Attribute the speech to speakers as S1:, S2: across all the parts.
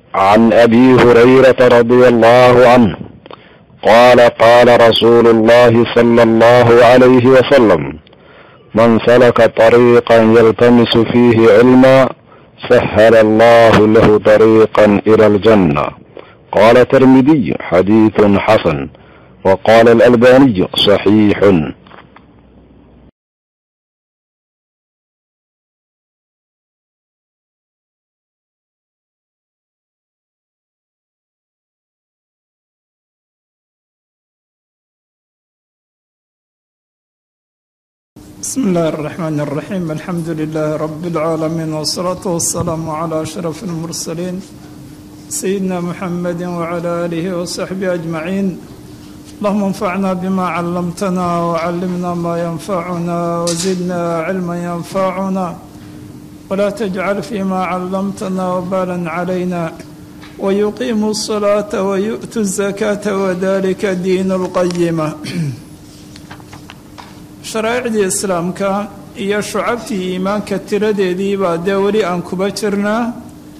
S1: عن ابي هريره رضي الله عنه قال قال رسول الله صلى الله عليه وسلم من سلك طريقا يلتمس فيه علما سهل الله له طريقا الى الجنه قال الترمذي حديث حسن وقال الالباني صحيح
S2: بسم الله الرحمن الرحيم الحمد لله رب العالمين والصلاة والسلام على أشرف المرسلين سيدنا محمد وعلى آله وصحبه أجمعين اللهم انفعنا بما علمتنا وعلمنا ما ينفعنا وزدنا علما ينفعنا ولا تجعل فيما علمتنا وبالا علينا ويقيم الصلاة ويؤتي الزكاة وذلك دين القيمة sharaa'icdii islaamka iyo shucabtii iimaanka tiradeedii baa dee weli aan kuba jirnaa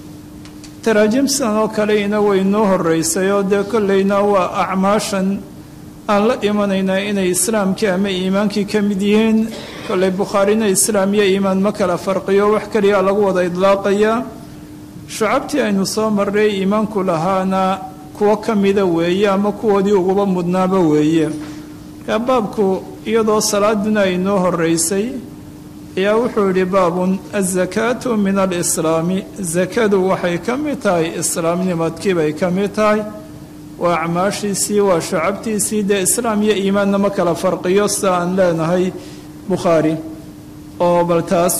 S2: taraajimsan oo kaleyna way noo horeysay oo dee kolleyna waa acmaashan aan la imanaynaa inay islaamkii ama iimaankii ka mid yihiin kolley bukhaarina islaam iyo iimaan ma kala farqiyo wax keliya lagu wada idlaaqayaa shucabtii aynu soo marray iimaanku lahaana kuwo ka mida weeye ama kuwoodii uguba mudnaaba weeye baabku iyadoo salaaduna ay noo horeysay ayaa wuxuu yidhi baabun azakaatu min alislaami sakadu waxay ka mid tahay islaamnimadkii bay ka mid tahay waa acmaashiisii waa shacabtiisii dee islaam iyo iimaanna ma kala farqiyo sida aan leenahay bukhaari oo bal taas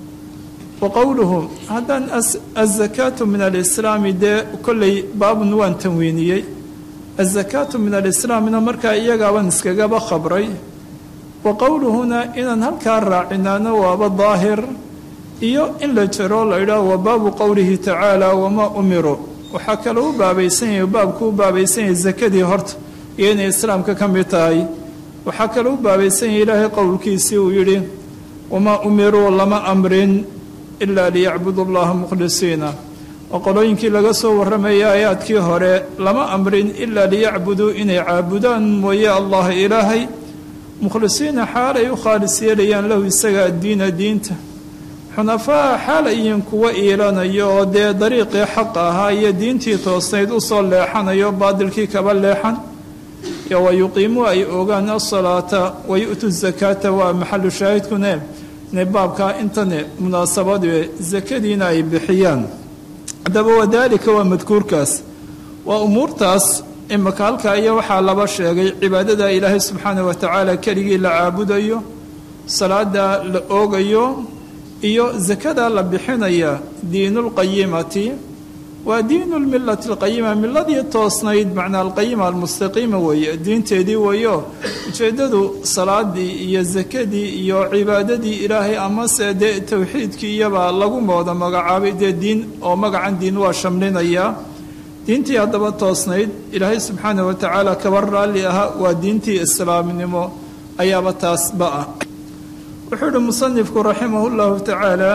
S2: wa qowluhu haddaan azakaatu min alislaami dee kolley baabun waan tanwiiniyey azakaatu min alislaamna markaa iyagaaban iskagaba khabray wa qowluhuna inaan halkaa raacinaano waaba daahir iyo in la jiro la idhaah wa baabu qowlihi tacaala wamaa umiruu waxaa kale u baabaysan yahay baabku u baabaysan yahay sakadii horta iyo inay islaamka ka mid tahay waxaa kale u baabaysan yahay ilaahay qowlkiisii uu yidhi wamaa umiruu lama amrin ilaa liyacbudu allaha mukhlisiina oo qolooyinkii laga soo warramayay aayaadkii hore lama amrin ilaa liyacbuduu inay caabudaan mooye allah ilaahay mukhlisiina xaal ay u khaalis yeelayaan lahu isaga addiina diinta xunafaa xaal ayin kuwa iilanayo oo dee dariiqii xaqa ahaa iyo diintii toosnayd usoo leexanayo baadilkii kaba leexan iyo wa yuqiimuu ay ogaan asalaata wa yu'tu zakaata waa maxalu shaahidkune ne baabkaa intane munaasabadu sakadiina ay bixiyaan haddaba wadaalika waa madkuurkaas waa umuurtaas imaka halkaa iyo waxaa laba sheegay cibaadada ilaahay subxaana wa tacaala keligii la caabudayo salaada la oogayo iyo sakada la bixinaya diinulqayimati waa diinu lmilati alqayima miladii toosnayd macnaa alqayima almustaqiima weeye diinteedii weeyo ujeeddadu salaadii iyo sakadii iyo cibaadadii ilaahay amase dee towxiidkii iyabaa lagu mooda magacaabay dee diin oo magacan diin waa shamlinaya diintii haddaba toosnayd ilaahay subxaana wa tacaala kaba raalli ahaa waa diintii islaamnimo ayaaba taasba ah wuxuu ihi musanifku raximah llahu tacaala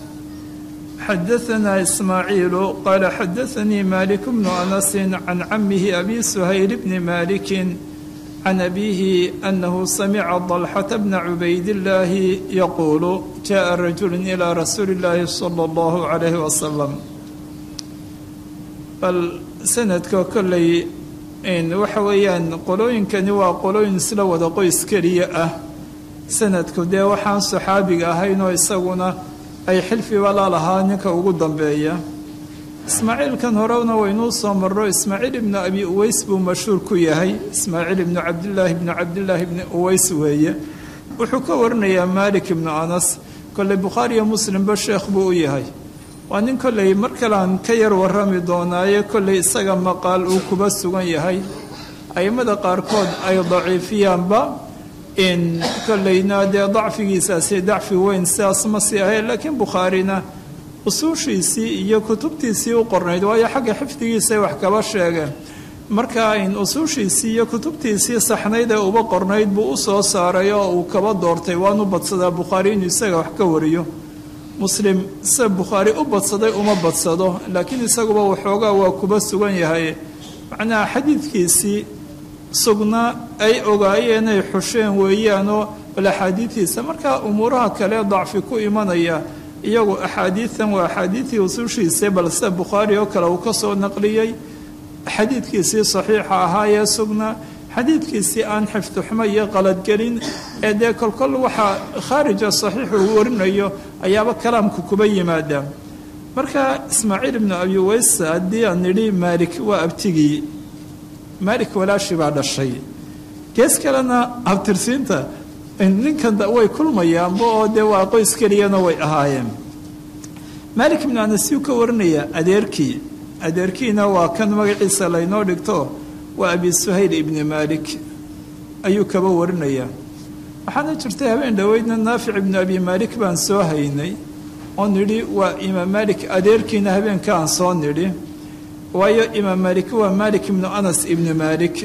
S2: xadaanaa ismaaciilu qaala xadaanii malik bnu anasin can camihi abi suhayl bni malikin can abiihi anahu samica dalxata bna cubaydillaahi yaquulu jaءa rajulu ilaa rasuuli illaahi sala allahu calayhi wasalam bal sanadka kolley waxa weeyaan qolooyinkani waa qolooyin isla wada qoys keliya ah sanadku dee waxaan saxaabiga ahaynoo isaguna ay xilfiba la lahaa ninka ugu dambeeya ismaaciilkan horena waynuu soo marro ismaaciil ibnu abi uweys buu mashhuur ku yahay ismaaciil ibnu cabdillaahi ibnu cabdillaahi ibni uweys weeye wuxuu ka warinayaa maalik ibnu anas kolley bukhaariyo muslimba sheekh buu u yahay waa nin kolley mar kalean ka yar warrami doonaaye kolley isaga maqaal uu kuba sugan yahay a'immada qaarkood ay daciifiyaanba in kolleyna dee dacfigiisaasi dacfi weyn sidaas ma sii ahay laakiin bukhaarina usuushiisii iyo kutubtiisii u qornayd waayo xagga xifdigiisay wax kaba sheegeen marka in usuushiisii iyo kutubtiisii saxnayd ee uba qornayd buu u soo saaray oo uu kaba doortay waanu badsadaa bukhaari inuu isaga wax ka wariyo muslim sida bukhaari u badsaday uma badsado laakiin isaguba waxoogaa waa kuba sugan yahay macnaha xadiidkiisii sugnaa ay ogaayeen ay xusheen weeyaanoo bal axaadiidtiisa markaa umuuraha kale dacfi ku imanaya iyagu axaadiidan waa axaadiidtii usushiisa bal sida bukhaari oo kale uu ka soo naqliyey xadiidkiisii saxiixa ahaa ee sugnaa xadiidkiisii aan xifdixumo iyo qaladgelin ee dee kolkol waxaa khaarija saxiixu uu warinayo ayaaba kalaamku kuba yimaada marka ismaaciil ibnu abi weysa haddii aan nidhi maalik waa abtigii maalik walaashi baa dhashay gees kalena abtirsiinta ninkan way kulmayaanba oo dee waa qoys keliyana way ahaayeen maalik ibnu anas yuu ka warinaya adeerkii adeerkiina waa kan magaciisa laynoo dhigto waa abi suhayl ibni maalik ayuu kaba warinaya waxaana jirtay habeen dhoweydna naafic ibnu abi maalik baan soo haynay oo nidhi waa imaam maalik adeerkiina habeenka aan soo nidhi waayo imaam maalik waa maalik ibnu anas ibni maalik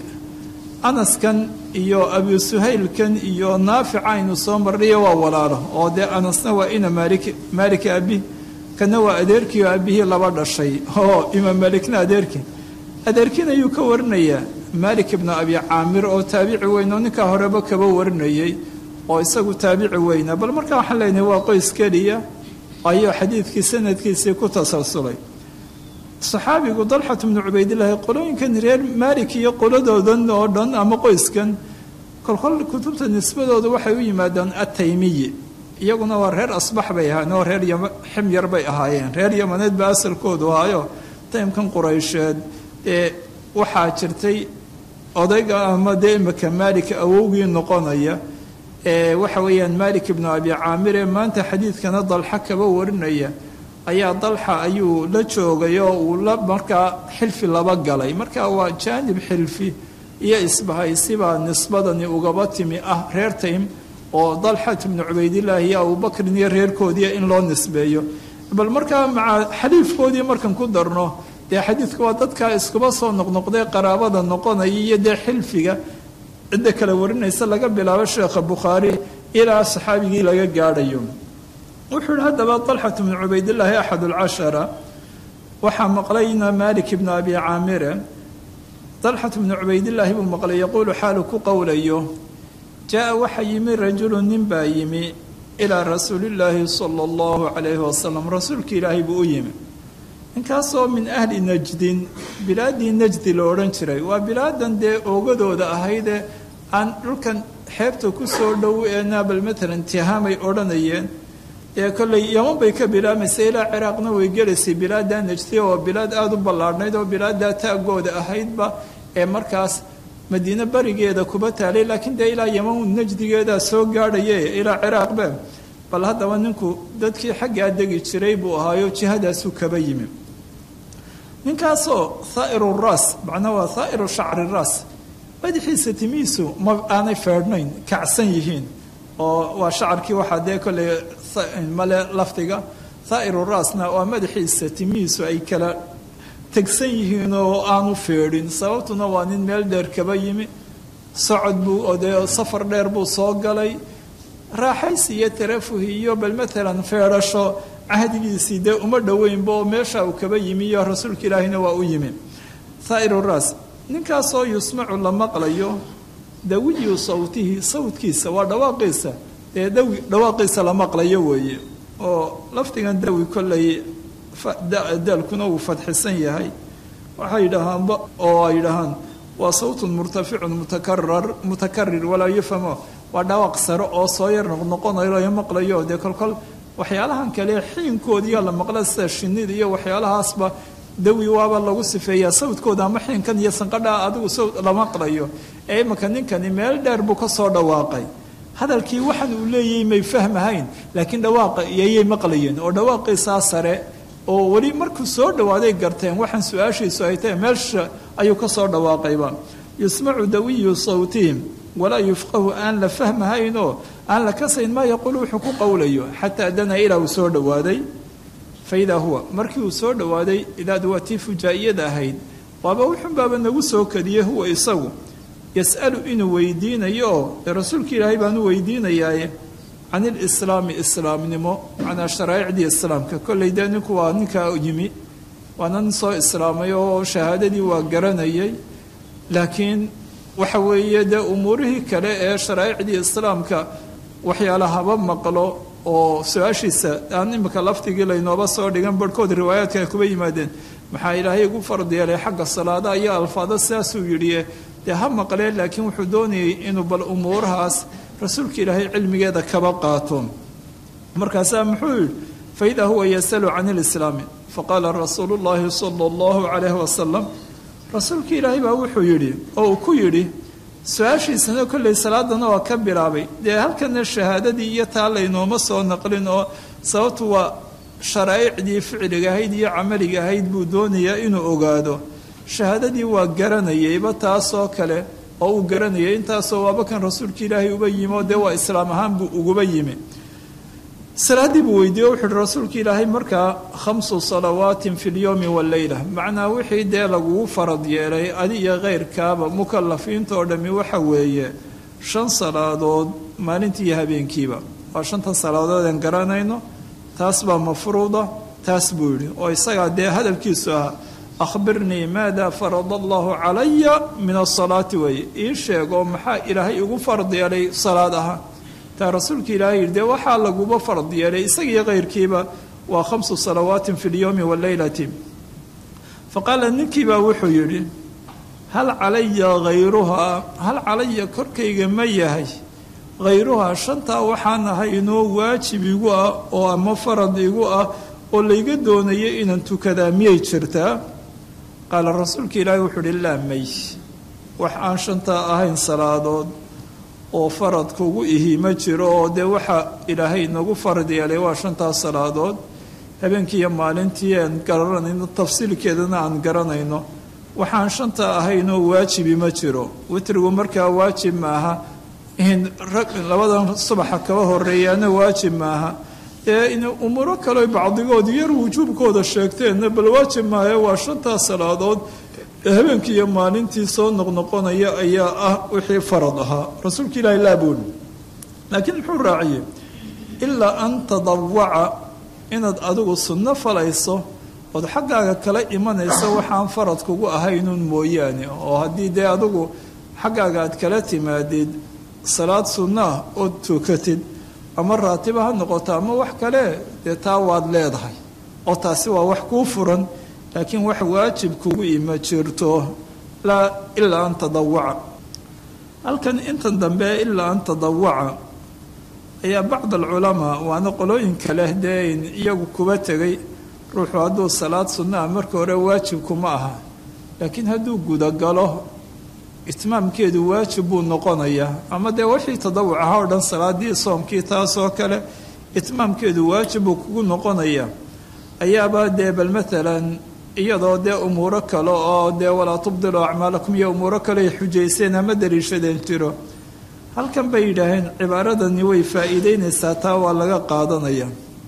S2: anaskan iyo abi suhaylkan iyo naafica aynu soo marnayo waa walaalo oo dee anasna waa ina maalik maalik abi kana waa adeerkii oo abihii laba dhashay oo imaam maalikna adeerkii adeerkiin ayuu ka warinayaa maalik ibnu abi caamir oo taabici weyn oo ninkaa horeba kaba warinayey oo isagu taabici weyna bal markaa waxaan leenahay waa qoys keliya ayuu xadiidkii sanadkiisii ku tasalsulay saxaabigu dalxat bnu cubaydillaahi qolooyinkan reer maalik iyo qoladoodan oo dhan ama qoyskan kolkol kutubta nisbadooda waxay u yimaadaan ataymiyi iyaguna waa reer asbax bay ahaayeen oo reer ximyar bay ahaayeen reer yamaneed baa asalkoodu ahaayo taymkan quraysheed ee waxaa jirtay odayga ama dee imika maalik awowgii noqonaya ee waxa weeyaan maalik ibnu abi caamir ee maanta xadiidkana dalxa kaba warinaya ayaa dalxa ayuu la joogay oo uu la markaa xilfi laba galay marka waa jaanib xilfi iyo isbahaysibaa nisbadani ugaba timi ah reer taym oo dalxat ibnu cubaydillaahi iyo abubakrin iyo reerkoodii in loo nisbeeyo bal markaa maca xaliifkoodii markan ku darno dee xadiidku waa dadkaa iskuba soo noqnoqday qaraabada noqonaya iyo dee xilfiga cidda kale warinaysa laga bilaabo sheekha bukhaari ilaa saxaabigii laga gaadhayo wuxuu yihi haddaba dalxat bnu cubaydillaahi axad alcashara waxaa maqlayna maalik ibnu abi caamire dalxat bnu cubaydillaahi buu maqlay yaquulu xaalu ku qowlayo jaa waxa yimi rajulu nin baa yimi ilaa rasuulillaahi sala allahu calayhi wasalam rasuulka ilaahay buu u yimi ninkaasoo min ahli najdin bilaaddii najdi la odhan jiray waa bilaadan dee oogadooda ahaydee aan dhulkan xeebta ku soo dhow ee naabal matalan tihaamay odhanayeen ee kolley yaman bay ka bilaabmaysa ilaa ciraaqna way gelaysay bilaaddaa najdiya oo bilaad aada u ballaadhnayd oo bilaaddaa taagooda ahaydba ee markaas madiine barigeeda kuba taalay laakiin dee ilaa yaman najdigeedaa soo gaadhaye ilaa ciraaqbe bal haddaba ninku dadkii xaggaa degi jiray buu ahaayo jihadaasuu kaba yimi ninkaasoo thaa'iru raas macnaa waa thaa'iru shacri raas madaxiisa timihiisu ma aanay feedhnayn kacsan yihiin oo waa shacarkii waxaa dee kolley male lafdiga thaa'iru raasna waa madaxiisa timihiisu ay kala tegsan yihiin oo aanu feedhin sababtuna waa nin meel dheer kaba yimi socod buu oo dee safar dheer buu soo galay raaxaysi iyo tarafuhi iyo bal matalan feedhasho cahdigiisii dee uma dhoweynba oo meesha uu kaba yimi iyo rasuulka ilaahina waa u yimi thaa'iru raas ninkaasoo yusmacu la maqlayo dawiyu sawtihi sawtkiisa waa dhawaaqiisa dee dawi dhawaaqiisa la maqlayo weeye oo lafdigan dawi kolley daalkuna uu fadxisan yahay waxay yidhaahaanba oo ay yidhaahaan waa sawtun murtaficun mutakarar mutakarir walaa yufhamo waa dhawaaq sare oo soo yar noqnoqonayo la maqlayo dee kolkol waxyaalahan kale xiinkoodiiya la maqla sida shinida iyo waxyaalahaasba dawi waaba lagu sifeeyaa sawdkooda ama xiinkan iyo sanqadha adigu sawd la maqlayo ee imanka ninkani meel dheer buu ka soo dhawaaqay hadalkii waxan uu leeyahay may fahmahayn laakiin dhawaaqa iyayay maqlayeen oo dhawaaqiisaa sare oo weli markuu soo dhawaaday garteen waxaan su-aashiisu ay tahay meelsha ayuu ka soo dhawaaqayba yusmacu dawiyu sawtihim walaa yufqahu aan la fahmahaynoo aan la kasayn maa yaquulu wuxuu ku qowlayo xataa dana ilaa uu soo dhowaaday fa idaa huwa markii uu soo dhowaaday idaadu waa tii fujaa'iyada ahayd waaba wuxunbaaba nagu soo kadiyey huwa isagu yas'alu inuu weydiinayo oo dee rasuulka ilaahay baanu weydiinayaaye can ilislaami islaamnimo macnaa sharaa'icdii islaamka kolley dee ninku waa ninkaa yimi waana nin soo islaamay oo shahaadadii waa garanayay laakiin waxa weeye dee umuurihii kale ee sharaa'icdii islaamka waxyaala haba maqlo oo su-aashiisa aan imika laftigii laynooba soo dhigan barhkood riwaayaadka ay kuba yimaadeen maxaa ilaahay igu fard yeelay xagga salaada iyo alfaada sidaasuu yidhi dee ha maqleen laakiin wuxuu doonayay inuu bal umuurahaas rasuulka ilaahay cilmigeeda kaba qaato markaasaa muxuu yidhi faidaa huwa yasalu can ilislaami faqaala rasuulu llaahi sala allahu calayhi wasalam rasuulka ilaahay baa wuxuu yidhi oo uu ku yidhi su-aashiisana kolley salaadana waa ka bilaabay dee halkana shahaadadii iyo taa laynooma soo naqlin oo sababtu waa sharaa'icdii ficliga ahayd iyo camaliga ahayd buu doonayaa inuu ogaado shahaadadii waa garanayayba taasoo kale oo uu garanayay intaasoo waaba kan rasuulka ilaahay uba yimi oo dee waa islaam ahaan buu uguba yimi salaaddii buu weydiiye wuxu uhi rasuulka ilaahay markaa khamsu salawaatin fi lyowmi waleyla macnaa wixii dee lagugu farad yeelay adi iyo keyrkaaba mukalafiinta oo dhammi waxa weeye shan salaadood maalintii iyo habeenkiiba waa shanta salaadood aan garanayno taas baa mafruuda taas buu yidhi oo isagaa dee hadalkiisu ahaa akhbirnii maada farada allahu calaya min asalaati weeye ii sheeg oo maxaa ilaahay igu farad yeelay salaad ahaan taa rasuulka ilaahay yidhi dee waxaa laguba farad yeelay isagiiyo keyrkiiba waa khamsu salawaatin fi lyowmi waleylati fa qaala ninkiibaa wuxuu yidhi hal calaya hayruhaa hal calaya korkayga ma yahay hayruhaa shantaa waxaan ahay inoo waajib igu ah oo ama farad igu ah oo layga doonaya inaan tukadaa miyay jirtaa qaala rasuulka ilaahay wuxuu uhi laa may wax aan shantaa ahayn salaadood oo faradkugu ihi ma jiro oo dee waxa ilaahay nagu farad yeelay waa shantaas salaadood habeenkii iyo maalintii aan garanayno tafsiilkeedana aan garanayno waxaan shanta ahaynoo waajibi ma jiro witrigu markaa waajib maaha in labadan subaxa kaba horeeyaana waajib maaha ee in umuuro kale bacdigood yar wujuubkooda sheegteenna bal waajib maaha waa shantaas salaadood habeenkii iyo maalintii soo noqnoqonaya ayaa ah wixii farad ahaa rasuulka ilaahi laabuuli laakiin muxuu raaciyey ilaa an tadawaca inaad adigu sunno falayso ood xaggaaga kala imanayso waxaan farad kugu ahaynuun mooyaane oo haddii dee adigu xaggaaga aad kala timaadid salaad sunnaah ood tukatid ama raatiba ha noqoto ama wax kale dee taa waad leedahay oo taasi waa wax kuu furan laakiin wax waajib kugu ima jirto laa ilaa an tadawaca halkan intan dambe ilaa an tadawaca ayaa bacd alculamaa waana qolooyinka leh dee iyagu kuba tegay ruuxu hadduu salaad sunnaha marka hore waajibkuma aha laakiin hadduu gudagalo itmaamkeedu waajib buu noqonayaa ama dee wixii tadawuc ahaa o dhan salaadii soomkii taasoo kale itmaamkeedu waajib buu kugu noqonayaa ayaaba dee bal maalan iyadoo dee umuuro kale oo dee walaa tubdilu acmaalakum iyo umuuro kale ay xujayseen ama daliishadeen jiro halkan bay yidhaaheen cibaaradani way faa'iideynaysaa taa waa laga qaadanaya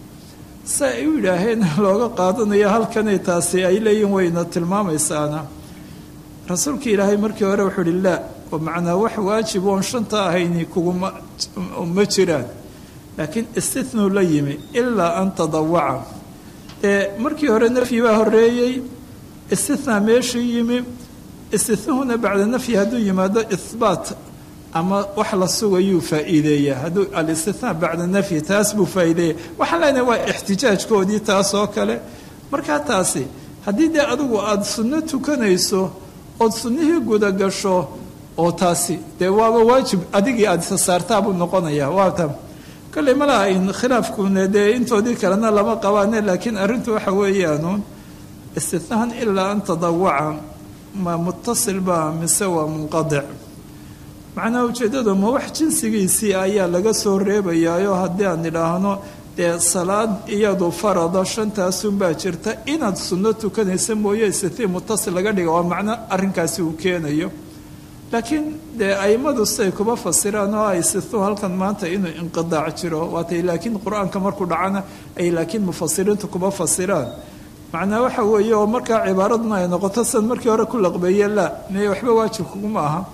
S2: se ay u yidhaaheen looga qaadanaya halkanay taasi ay leeyihin wayna tilmaamaysaana rasuulka ilaahay markii hore wuxuu uhi laa oo macnaa wax waajib oon shanta ahayni kuguma ma jiraan laakiin istithnuu la yimi ilaa an tadawaca ee markii hore nafyi baa horeeyey istithnaa meeshii yimi istithnahuna bacda nafyi hadduu yimaado ihbaat ama wax la sugayuu faa'iideeyaa hadduu alistithnaa bacda nafyi taas buu faa'iideeya waxaan leenahay waa ixtijaajkoodii taas oo kale markaa taasi haddii dee adigu aada sunno tukanayso ood sunnihii gudagasho oo taasi dee waaba waajib adigii aada isa saartaabuu noqonayaa waata kolley ma laha in khilaafkuna dee intoodii kalena lama qabaane laakiin arrintu waxa weeyaanuun istithnaan ilaa an tadawaca ma mutasil ba mise waa munqadic macnaha ujeeddadu ma wax jinsigiisii ayaa laga soo reebayaayo haddii aan idhaahno dee salaad iyadu farada shantaasunbaa jirta inaad sunno tukanaysa mooye istitii mutasil laga dhiga waa macno arrinkaasi uu keenayo laakiin dee aimadu siday kuba fasiraan oo ay situ halkan maanta inuu inqidaac jiro waatay laakiin qur-aanka markuu dhacana ay laakiin mufasiriintu kuba fasiraan macnaa waxa weeye oo markaa cibaaraduna ay noqoto sidan markii hore ku laqbeeye laa mee waxba waajib kuguma aha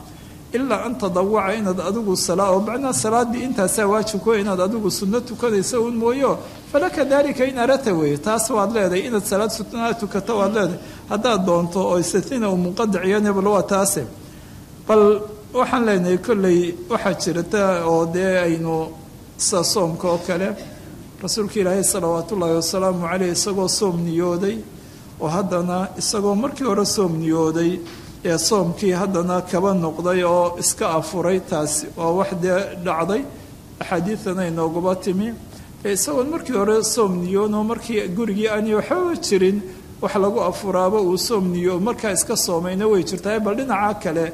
S2: ilaa an tadawaca inaad adigu salaa oo macnaa salaadii intaasaa waajibko inaad adigu sunno tukanaysa un mooyo falaka dalika in arata weeye taas waad leedahay inaad salaad sunaa tukato waad leedahay haddaad doonto oo istatina uu munqadiciyan bal waa taase bal waxaan leenahay kolley waxaa jirta oo dee aynu sa soomka oo kale rasuulka ilaahay salawaat ullaahi wasalaamu caleyh isagoo soom niyooday oo haddana isagoo markii hore soom niyooday ee soomkii haddana kaba noqday oo iska afuray taasi waa wax dee dhacday axaadiidana inooguba timi ee isagoon markii hore soom niyoono markii gurigii aani waxbaba jirin wax lagu afuraaba uu soom niyo markaa iska soomayna way jirtaa bal dhinaca kale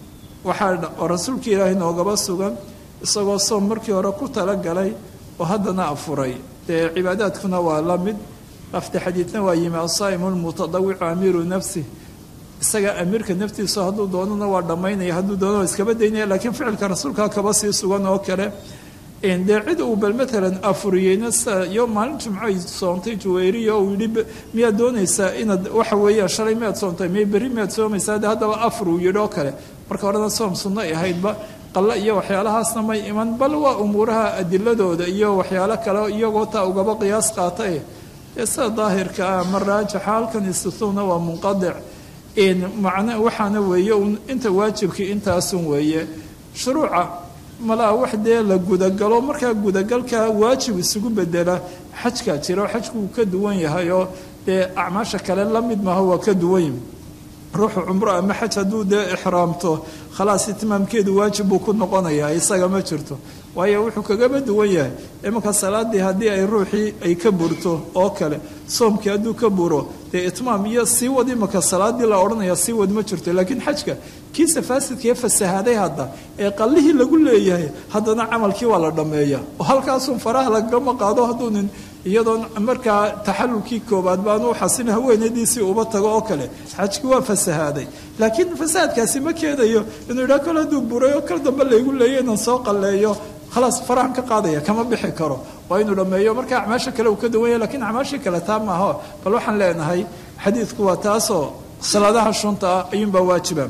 S2: waxaa rasuulka ilaahay noogaba sugan isagoo soom markii hore ku talagalay oo haddana afuray dee cibaadaadkuna waa la mid lafti xadiidna waa yimi asaa'imu lmutadawicu amiiru nafsi isaga amiirka naftiisa hadduu doonana waa dhammaynaya hadduu doonana waa iskaba daynaya laakiin ficilka rasuulka kaba sii sugan oo kale dee cid uu bal matalan afuriyeyna iyo maalin jimco ay soontay juwayriya uu yidhi miyaad doonaysaa inaad waxa weeyaan shalay miyaad soontay miya berri miyaad soomaysaa de haddaba afur uu yidhi oo kale marka horena soom sunno ay ahaydba qalla iyo waxyaalahaasna may iman bal waa umuuraha adiladooda iyo waxyaalo kale iyagoo taa ugaba qiyaas qaata eh dee sida daahirka ah ama raajixa halkan istituuna waa munqadic macna waxaana weeye un inta waajibkii intaasun weeye shuruuca malaa wax dee la gudagalo markaa gudagalka waajib isugu bedela xajkaa jira xajku uu ka duwan yahay oo dee acmaasha kale la mid maaha waa ka duwan ruuxu cumro ama xaj hadduu dee ixraamto khalaas itimaamkeedu waajib buu ku noqonayaa isaga ma jirto waayo wuxuu kagaba duwan yahay imanka salaadii haddii ay ruuxii ay ka burto oo kale soomkii hadduu ka buro dee itmaam iyo sii wad imanka salaadii la odhanaya sii wad ma jirto laakiin xajka kiisa faasidkaee fasahaaday hadda ee qallihii lagu leeyahay haddana camalkii waa la dhammeeya oo halkaasun faraha lagama qaado hadduu nin iyadoon markaa taxalulkii koobaad baanu xasin haweenadiisii uba tago oo kale xajkii waa fasahaaday laakiin fasahaadkaasi ma keenayo inuu yidhaha kol hadduu buray oo kal dambe laygu leeyo inaan soo qalleeyo khalaas farahan ka qaadaya kama bixi karo waa inuu dhammeeyo marka acmaasha kale uu ka duwan yahay lakiin acmaashii kale taa maaho bal waxaan leenahay xadiidku waa taasoo salaadaha shunta ah ayuunbaa waajiba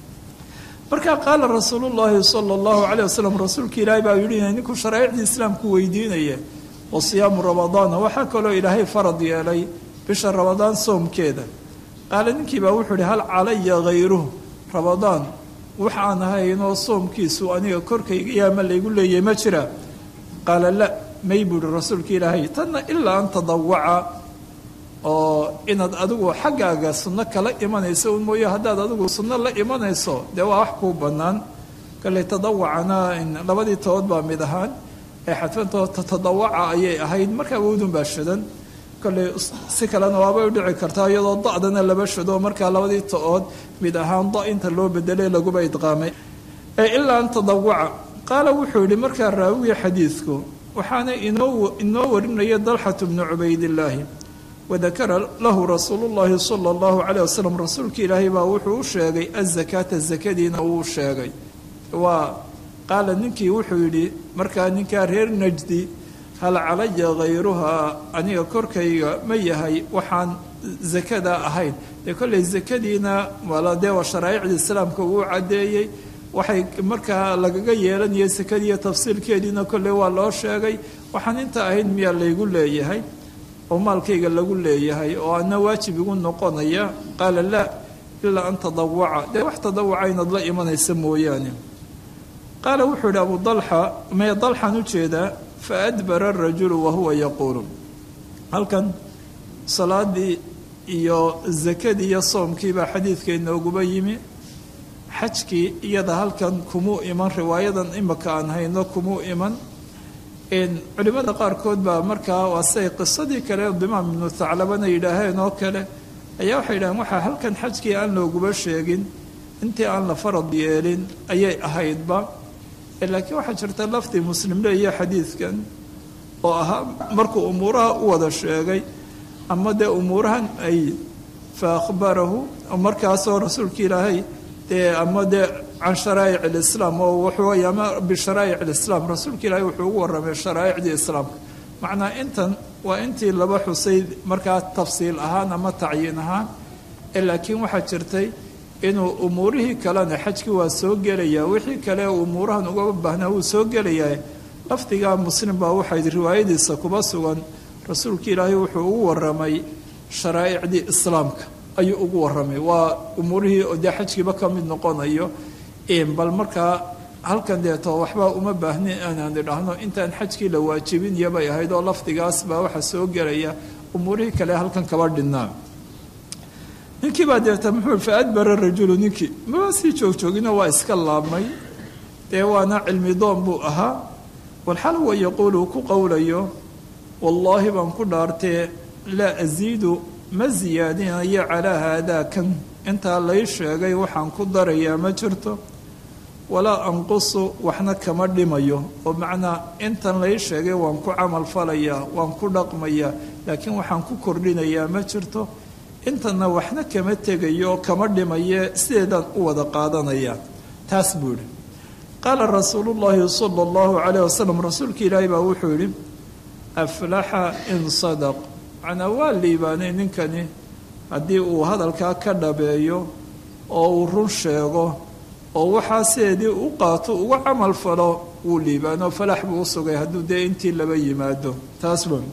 S2: marka qaala rasuulu llaahi sala allahu calayh wasalam rasuulka ilaahay baa yidhi ninku sharaa'icdii islaamku weydiinaya wa siyaamu ramadaana waxaa kaloo ilaahay farad yeelay bisha ramadaan soomkeeda qaale ninkii baa wuxuu ihi hal calaya hayruhu ramadaan wax aan ahaynoo soomkiisu aniga korkayga yaama laygu leeyahay ma jira qaala la may buuhi rasuulka ilaahay tanna ilaa an tadawaca oo inaad adigu xaggaaga sunno kala imanayso un mooye haddaad adigu sunno la imanayso dee waa wax kuu bannaan kale tadawacana labadii tobood baa mid ahaan ee xadfantoo tatadawaca ayay ahayd markaa wowdun baa shadan kale si kalena waabay u dhici kartaa iyadoo da'dana laba shado markaa labadii to-ood mid ahaan da inta loo bedelay laguba idqaamay ee ilaa an tadawaca qaala wuxuu yidhi markaa raawiga xadiidku waxaana inoo inoo warinaya dalxatu bnu cubaydillaahi wadakara lahu rasuulu llaahi sala allahu calayh wasalam rasuulka ilaahay baa wuxuu u sheegay azakaata zakadiina uu sheegay waa qaala ninkii wuxuu yidhi markaa ninkaa reer najdi hal calaya hayruhaa aniga korkayga ma yahay waxaan zakada ahayn dee kolley zakadiina wala dee waa sharaa'icda islaamka uu caddeeyey waxay markaa lagaga yeelanayay sakadiiyo tafsiilkeediina kolley waa loo sheegay waxaan inta ahayn miyaa laygu leeyahay oo maalkayga lagu leeyahay oo ana waajib igu noqonaya qaala laa ilaa an tadawaca dee wax tadawaca inaad la imanaysa mooyaane qaala wuxuu yidhi abu dalxa mee dalxan u jeedaa faadbara arajulu wahuwa yaquulu halkan salaadii iyo zakadii iyo soomkii baa xadiidka inooguba yimi xajkii iyada halkan kumuu iman riwaayadan imaka aan hayno kumuu iman culimmada qaarkood baa markaa waa siay qisadii kale dimaam ibnu thaclabana yidhaaheen oo kale ayaa waxay yidhaheen waxaa halkan xajkii aan looguba sheegin intii aan la farad yeelin ayay ahaydba laakiin waxaa jirta lafdi muslim leeya xadiidkan oo ahaa markuu umuuraha u wada sheegay ama dee umuurahan ay fa akhbarahu markaasoo rasuulka ilaahay dee ama dee can sharaa'ic alislaam oo wuxuu ama bisharaa'ic alislaam rasuulka ilaahay wuxuu ugu warramay sharaa'icdii islaamka macnaa intan waa intii laba xusay markaa tafsiil ahaan ama tacyiin ahaan laakiin waxaa jirtay inuu umuurihii kalena xajkii waa soo gelayaa wixii kale umuurahan uga baahnaa wuu soo gelayaa lafdigaa muslim baa waxayd riwaayadiisa kuba sugan rasuulka ilaahay wuxuu ugu waramay sharaa'icdii islaamka ayuu ugu waramay waa umuurihii oo dee xajkiiba ka mid noqonayo bal markaa halkan deeto waxba uma baahnin inaan idhaahno intaan xajkii la waajibin iyobay ahayd oo lafdigaas baa waxaa soo gelaya umuurihii kale halkan kaba dhinnaa ninkii baa deeta muxuu fa adbara rajulu ninkii maba sii joogjoogino waa iska laabmay dee waana cilmi doon buu ahaa walxal wa yaquulu ku qowlayo wallaahi baan ku dhaartee laa asiidu ma siyaadinayo calaa haadaa kan intaa lay sheegay waxaan ku darayaa ma jirto walaa anqusu waxna kama dhimayo oo macnaa intan lay sheegay waan ku camal falayaa waan ku dhaqmayaa laakiin waxaan ku kordhinayaa ma jirto intanna waxna kama tegayo oo kama dhimaye sideedaan u wada qaadanaya taas buu yidhi qaala rasuulu llaahi sala allahu calayh wasalam rasuulka ilaahi baa wuxuu yidhi aflaxa in sadaq macnaa waa liibaanay ninkani haddii uu hadalkaa ka dhabeeyo oo uu run sheego oo waxaa sideedii u qaato uga camal falo wuu liibaano falax buu u sugay hadduu dee intii laba yimaado taas ba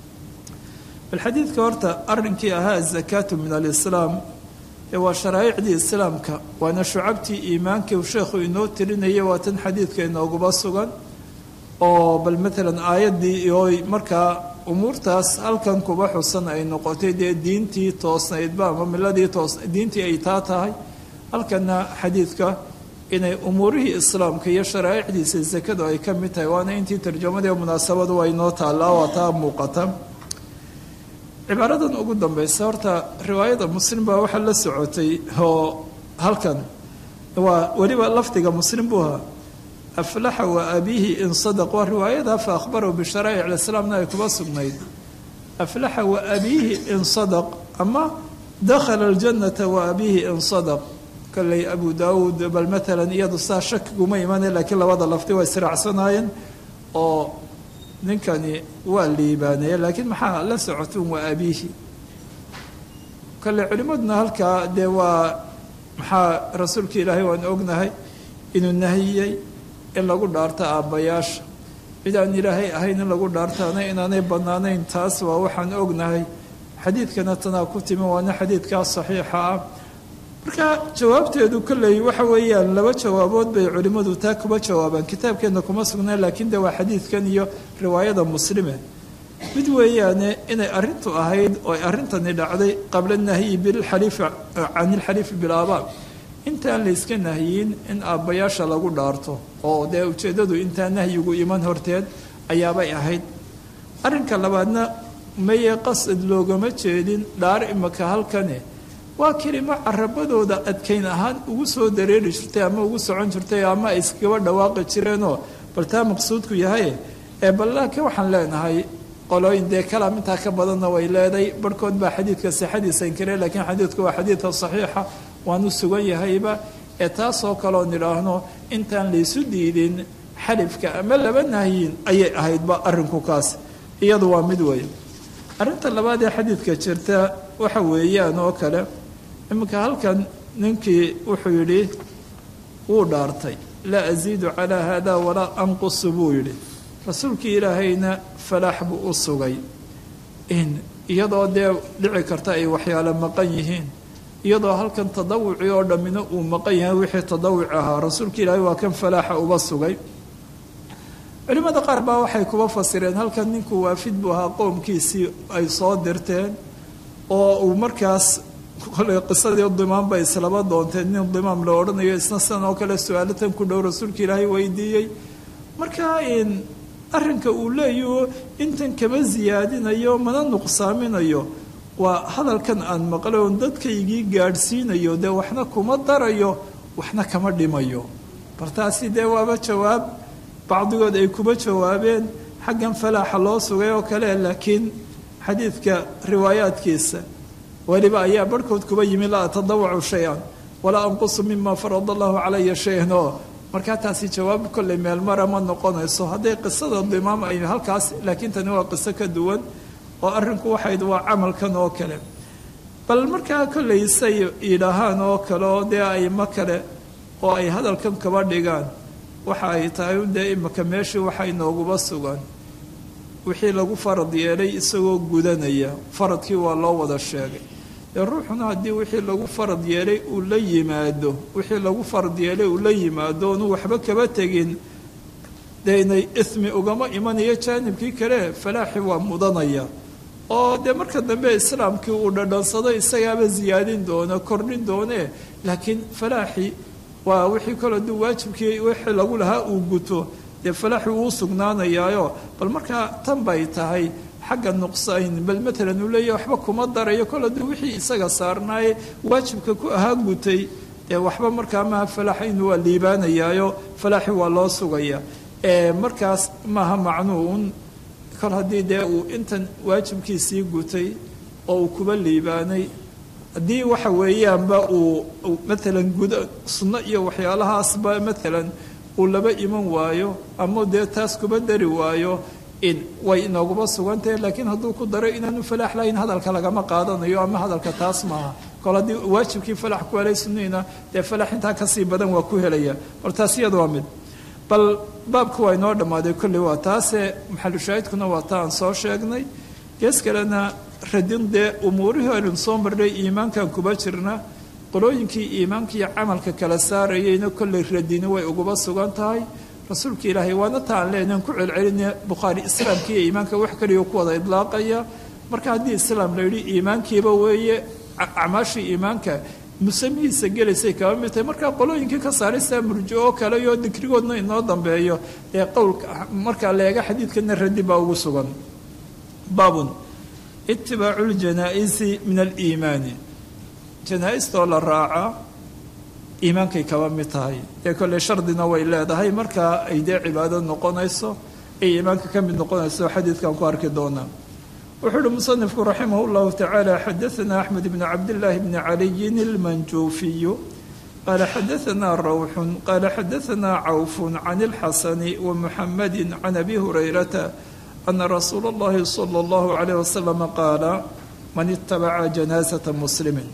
S2: bal xadiidka horta arrinkii ahaa azakaatu min alislaam ee waa sharaa'icdii islaamka waana shucabtii iimaankii sheekhu inoo tirinaya waa tan xadiidka inooguba sugan oo bal maalan aayaddii oo markaa umuurtaas halkan kuba xusan ay noqotay dee diintii toosnaydba ama miladii toos diintii ay taa tahay halkana xadiidka inay umuurihii islaamka iyo sharaa'icdiisa sakadu ay ka mid tahay waana intii tarjamadii munaasabadu waa inoo taallaa waa taa muuqata cibaaradan ugu dambaysa horta riwaayada muslim baa waxaa la socotay oo halkan waa weliba lafdiga muslim buu ahaa aflaxa wa abiihi in sadaq waa riwaayada fa akhbarahu bisharaa'ic alislaamna ay kuba sugnayd aflaxa wa abiihi in sadaq ama dakhala aljannata wa abiihi in sadaq kolley abu daawuud bal maalan iyadu saa shakiguma imanay laakiin labada lafdi waa israacsanaayeen oo ninkani waa liibaanaya laakiin maxaa la socotun waa abiihi kale culimmaduna halkaa dee waa maxaa rasuulka ilaahay waan ognahay inuu nahiyey in lagu dhaarto aabbayaasha cid aan ilaahay ahayn in lagu dhaartaana inaanay bannaanayn taas waa waxaan ognahay xadiidkana tanaa ku timi waana xadiidkaa saxiixa ah marka jawaabteedu kolley waxa weeyaan laba jawaabood bay culimmadu taa kuba jawaabaan kitaabkeenna kuma sugnaan laakiin de waa xadiidkan iyo riwaayada muslime mid weeyaane inay arrintu ahayd oo ay arrintani dhacday qabla nahyi bilxaliifi can ilxaliifi bilaabaa intaan layska nahyin in aabbayaasha lagu dhaarto oo dee ujeeddadu intaan nahyigu iman horteed ayaabay ahayd arrinka labaadna maye qasad loogama jeedin dhaar imaka halkane waa kelimo carabadooda adkayn ahaan ugu soo dareeri jirtay ama ugu socon jirtay ama ay iskaba dhawaaqi jireenoo bal taa maqsuudku yahay ee bal laakiin waxaan leenahay qolooyin dee kalaam intaa ka badanna way leeday barhkood baa xadiidka sixadiisa inkare laakiin xadiidku waa xadiidka saxiixa waanu sugan yahayba ee taasoo kaleo nidhaahno intaan laysu diidin xalifka ama laba nahyin ayay ahaydba arrinku kaas iyadu waa mid weeye arrinta labaad ee xadiidka jirta waxa weeyaan oo kale iminka halkan ninkii wuxuu yidhi wuu dhaartay laa asiidu calaa haadaa walaa anqusu buu yidhi rasuulkii ilaahayna falaax buu u sugay in iyadoo dee dhici karta ay waxyaalo maqan yihiin iyadoo halkan tadawuci oo dhammina uu maqan yahay wixii tadawuc ahaa rasuulka ilaahay waa kan falaaxa uba sugay culimmada qaar baa waxay kuba fasireen halkan ninku waafid buu ahaa qowmkiisii ay soo dirteen oo uu markaas koley qisadii dimaam bay islaba doonteen nin dimaam la odhanayo isna sidan oo kale su-aalatan ku dhow rasuulka ilaahay weydiiyey marka in arrinka uu leeyaho intan kama siyaadinayo mana nuqsaaminayo waa hadalkan aan maqlay oon dadkaygii gaadhsiinayo dee waxna kuma darayo waxna kama dhimayo bal taasi dee waaba jawaab bacdigood ay kuba jawaabeen xaggan falaaxa loo sugay oo kale laakiin xadiidka riwaayaadkiisa weliba ayaa barhkood kuba yimi laa atadawacu shay-an walaa anqusu mima farada allahu calaya shay-an oo markaa taasi jawaab kolley meelmara ma noqonayso hadday qisada dimaam ay halkaas laakiin tani waa qiso ka duwan oo arrinku waxayd waa camalkan oo kale bal markaa kollay say yidhaahaan oo kale oo dee aymo kale oo ay hadalkan kaba dhigaan waxa ay tahay dee imika meeshii waxa inooguba sugan wixii lagu farad yeelay isagoo gudanaya faradkii waa loo wada sheegay dee ruuxuna haddii wixii lagu farad yeelay uu la yimaado wixii lagu farad yeelay uu la yimaado onu waxba kaba tegin dee inay ismi ugama imanayo jaanibkii kale falaaxi waa mudanaya oo dee marka dambe islaamkii uu dhadhansado isagaaba ziyaadin doona kordhin doone laakiin falaaxi waa wixii kale hadduu waajibkii wixii lagu lahaa uu guto dee falaaxi uu sugnaanayaayo bal markaa tan bay tahay xagga nuqsayn bal matalan uu leeyahy waxba kuma darayo kol hadduu wixii isaga saarnaaye waajibka ku ahaa gutay dee waxba markaa maaha falaaxa inuu waa liibaanayaayo falaaxi waa loo sugaya markaas maaha macnuun kol haddii dee uu intan waajibkiisii gutay oo uu kuba liibaanay haddii waxa weeyaanba uu matalan guda sunno iyo waxyaalahaasba matalan uu laba iman waayo ama dee taas kuba dari waayo in way inooguma sugantahe laakiin hadduu ku daro inaanu falaax lahayn hadalka lagama qaadanayo ama hadalka taas maaha kol haddii waajibkii falax ku helay sunniina dee falax intaa kasii badan waa ku helaya bal taas iyada waa mid bal baabku waa inoo dhammaaday kolley waa taase maxalushaahidkuna waa ta aan soo sheegnay gees kalena radin dee umuurihii aynu soo marnay iimaankan kuba jirna qolooyinkii iimaanka iyo camalka kala saarayeyna kolley radini way uguba sugan tahay rasuulka ilaahay waana ta aan leenahan ku celceline bukhaari islaamka iyo iimaanka wax kaliya ku wada idlaaqaya marka haddii islaam la yidhi iimaankiiba weeye acmaashii iimaanka musamihiisa gelaysay kaba mid tahay markaa qolooyinkii ka saaraysaa murjo oo kale iyo dikrigoodna inoo dambeeyo ee qowlka markaa leega xadiidkana radi baa ugu sugan baabun itibaacu ljanaa-isi min aliimaani janaa-istoo la raaca iimaankay kaba mid tahay dee kolley shardina way leedahay markaa ay dee cibaado noqonayso ay iimaanka ka mid noqonayso xadiidkan ku arki doonaa wuxuu uhi musanifku raximah اllahu tacaala xadaana axmed bn cabdillaahi bni caliyin ilmanjuufiyu qaala xadaana rawxun qaala xadaana cawfun can اlxasani wamuxamadi can abi hurayrata ana rasuula اllahi salى اllahu alayh wasalam qaala man itabaca janaasata muslimin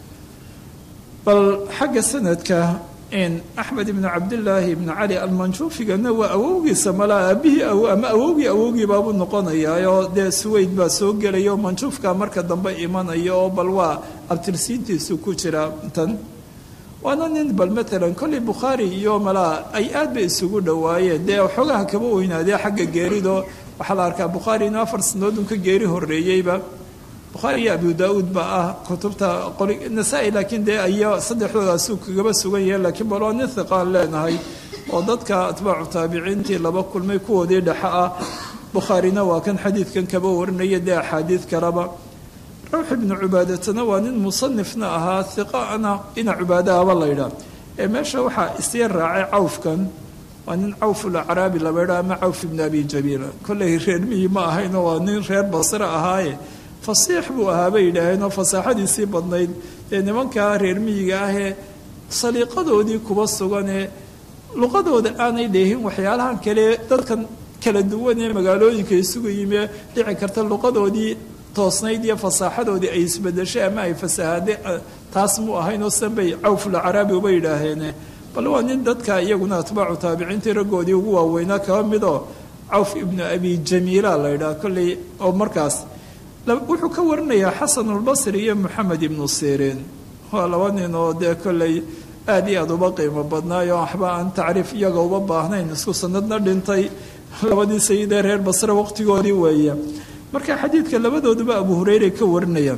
S2: bal xagga sanadka in axmed ibnu cabdillaahi ibni cali almanjuufigana waa awowgiisa malaa aabihii ama awowgii awowgii baabuu noqonayaayoo dee suweyd baa soo gelaya oo manjuufka marka dambe imanaya oo bal waa abtirsiintiisu ku jira tan waana nin bal matalan kolley bukhaari iyo malaa ay aad bay isugu dhowaayeen dee xoogaha kaba weynaadee xagga geerido waxaa la arkaa bukhaari inuu afar sanadoodun ka geeri horreeyeyba bukhaari iyo abu daa-uud baa ah kutubta qori nasaa-i laakiin dee aya saddexdoodaasuu kagaba sugan yahe laakiin bal waa nin hiqaan leenahay oo dadka atbaacu taabiciintii laba kulmay kuwoodii dhexe ah bukhaarina waa kan xadiidkan kaba warinaya dee axaadiid kaleba rawx ibnu cubaadatana waa nin musanifna ahaa hiqaana ina cubaadaaba laydhaa ee meesha waxaa isyar raacay cawfkan waa nin cawful acraabi laba ydhaa ama cawf ibnu abi jabiila kolley reer miyi ma ahayno waa nin reer basre ahaaye fasiix buu ahaa bay yidhaaheen oo fasaaxadiisii badnayd dee nimankaa reer miyiga ahee saliiqadoodii kuba suganee luqadooda aanay dheehin waxyaalahan kale dadkan kala duwan ee magaalooyinka isugu yimee dhici karta luqadoodii toosnayd iyo fasaaxadoodii ay isbedeshay ama ay fasahaade taas mu ahayn oo sanbay cawful caraabi uba yidhaaheene bal waa nin dadka iyaguna atbaacu taabiciintii raggoodii ugu waaweynaa kaba midoo cawf ibnu abi jamiila la ydhaha kolley oo markaas wuxuu ka warinayaa xasanulbasri iyo moxamed ibnu siriin waa laba nin oo dee kolley aad iyo aad uba qiimo badnaayo waxba aan tacriif iyaga uba baahnayn isku sanadna dhintay labadii sayidee reer basre waqtigoodii weeye marka xadiidka labadooduba abu hureyre ka warinayaan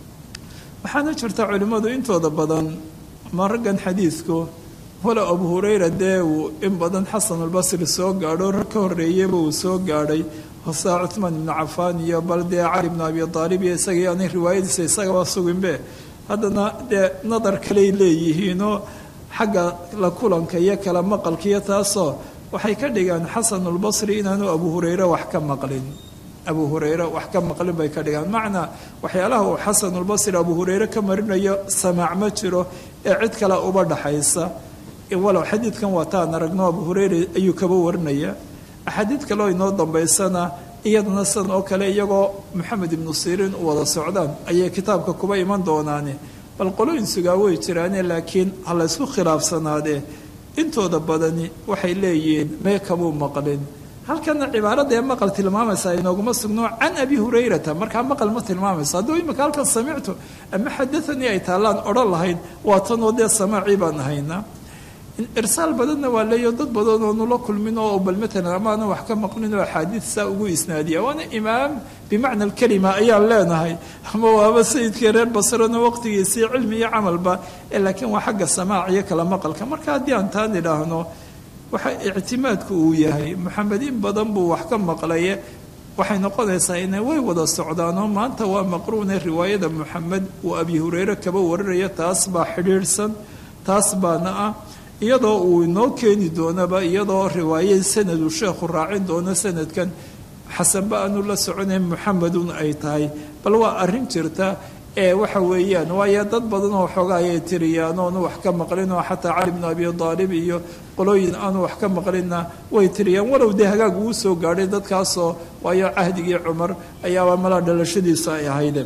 S2: waxaana jirta culimmadu intooda badan ma raggan xadiidku walow abu hureyra dee uu in badan xasanulbasri soo gaadho rag ka horreeyaba uu soo gaadhay hosaa cuhmaan ibnu cafaan iyo bal dee cali ibnu abi aalib iyo isagii aanay riwaayadiisa isagaba suginbe haddana dee nadar kaley leeyihiinoo xagga la kulanka iyo kala maqalka iyo taasoo waxay ka dhigaan xasanulbasri inaanu abu hureyre wax ka maqlin abu hureyre wax ka maqlin bay ka dhigaan macnaa waxyaalaha uu xasanulbasri abu hureyre ka marinayo samaac ma jiro ee cid kale uba dhaxaysa walow xadiidkan waa taan aragno abu hureyre ayuu kaba warinaya axaadiid kaleo inoo dambaysana iyadana sidan oo kale iyagoo maxamed ibnu siriin u wada socdaan ayay kitaabka kuba iman doonaane bal qolooyin sugaa way jiraane laakiin ha la ysku khilaafsanaadee intooda badani waxay leeyihiin mee kabuu maqlin halkana cibaarada ee maqal tilmaamaysa inooguma sugno can abi hurayrata markaa maqal ma tilmaamayso hadduu imika halkan samictu ama xadaanii ay taallaan odhan lahayd waa tanoo dee samaacii baan ahaynaa irsaal badanna waa leeyo dad badan oo nula kulmin oo bal matalan amaana wax ka maqlin oo axaadiid saa ugu isnaadiya waana imaam bimacna alkalima ayaan leenahay ama waaba sayidkii reer basrena waqtigiisii cilmi iyo camalba laakiin waa xagga samaac iyo kala maqalka marka haddii aan taan idhaahno waxa ictimaadku uu yahay maxamed in badan buu wax ka maqlaye waxay noqonaysaa inay way wada socdaanoo maanta waa maqruune riwaayada maxamed uu abi hureyre kaba wararaya taas baa xidhiidhsan taas baana ah iyadoo uu inoo keeni doonaba iyadoo riwaaye sanadu sheekhu raacin doono sanadkan xasanba aanu la soconayn muxamedun ay tahay bal waa arrin jirta ee waxa weeyaan waayo dad badan oo xoogaa ayay tiriyaan oonu wax ka maqlin oo xataa cali bnu abi aalib iyo qolooyin aanu wax ka maqlinna way tiriyaan walow dee hagaag uu soo gaadhay dadkaasoo waayo cahdigii cumar ayaaba malaa dhalashadiisu ay ahayde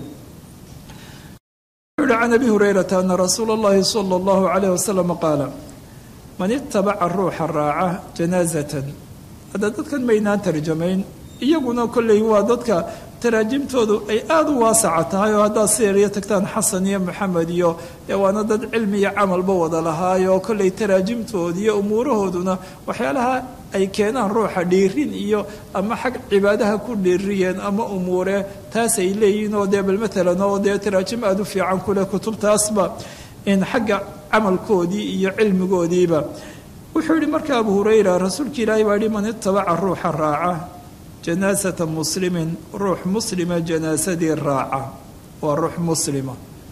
S2: wuxuu can abi hurayrata ana rasuula اllahi sala اllahu alayh wasalam qaala man itabaca ruuxa raaca janaazatan hadda dadkan maynaan tarjamayn iyaguna kolley waa dadka taraajimtoodu ay aada u waasaca tahay oo haddaad sieriyo tagtaan xasan iyo maxamed iyo ee waana dad cilmi iyo camalba wada lahaayoo kolley taraajimtooda iyo umuurahooduna waxyaalaha ay keenaan ruuxa dhiirin iyo ama xag cibaadaha ku dhiiriyeen ama umuure taas ay leeyihiin oo dee bal matalan oo dee taraajim aada u fiican kuleh kutubtaasba in xagga camalkoodii iyo cilmigoodiiba wuxuu yihi marka abu hurayra rasuulka ilaahay baa yihi man itabaca ruuxa raaca janaasata muslimin ruux muslima janaasadii raaca waa ruux muslima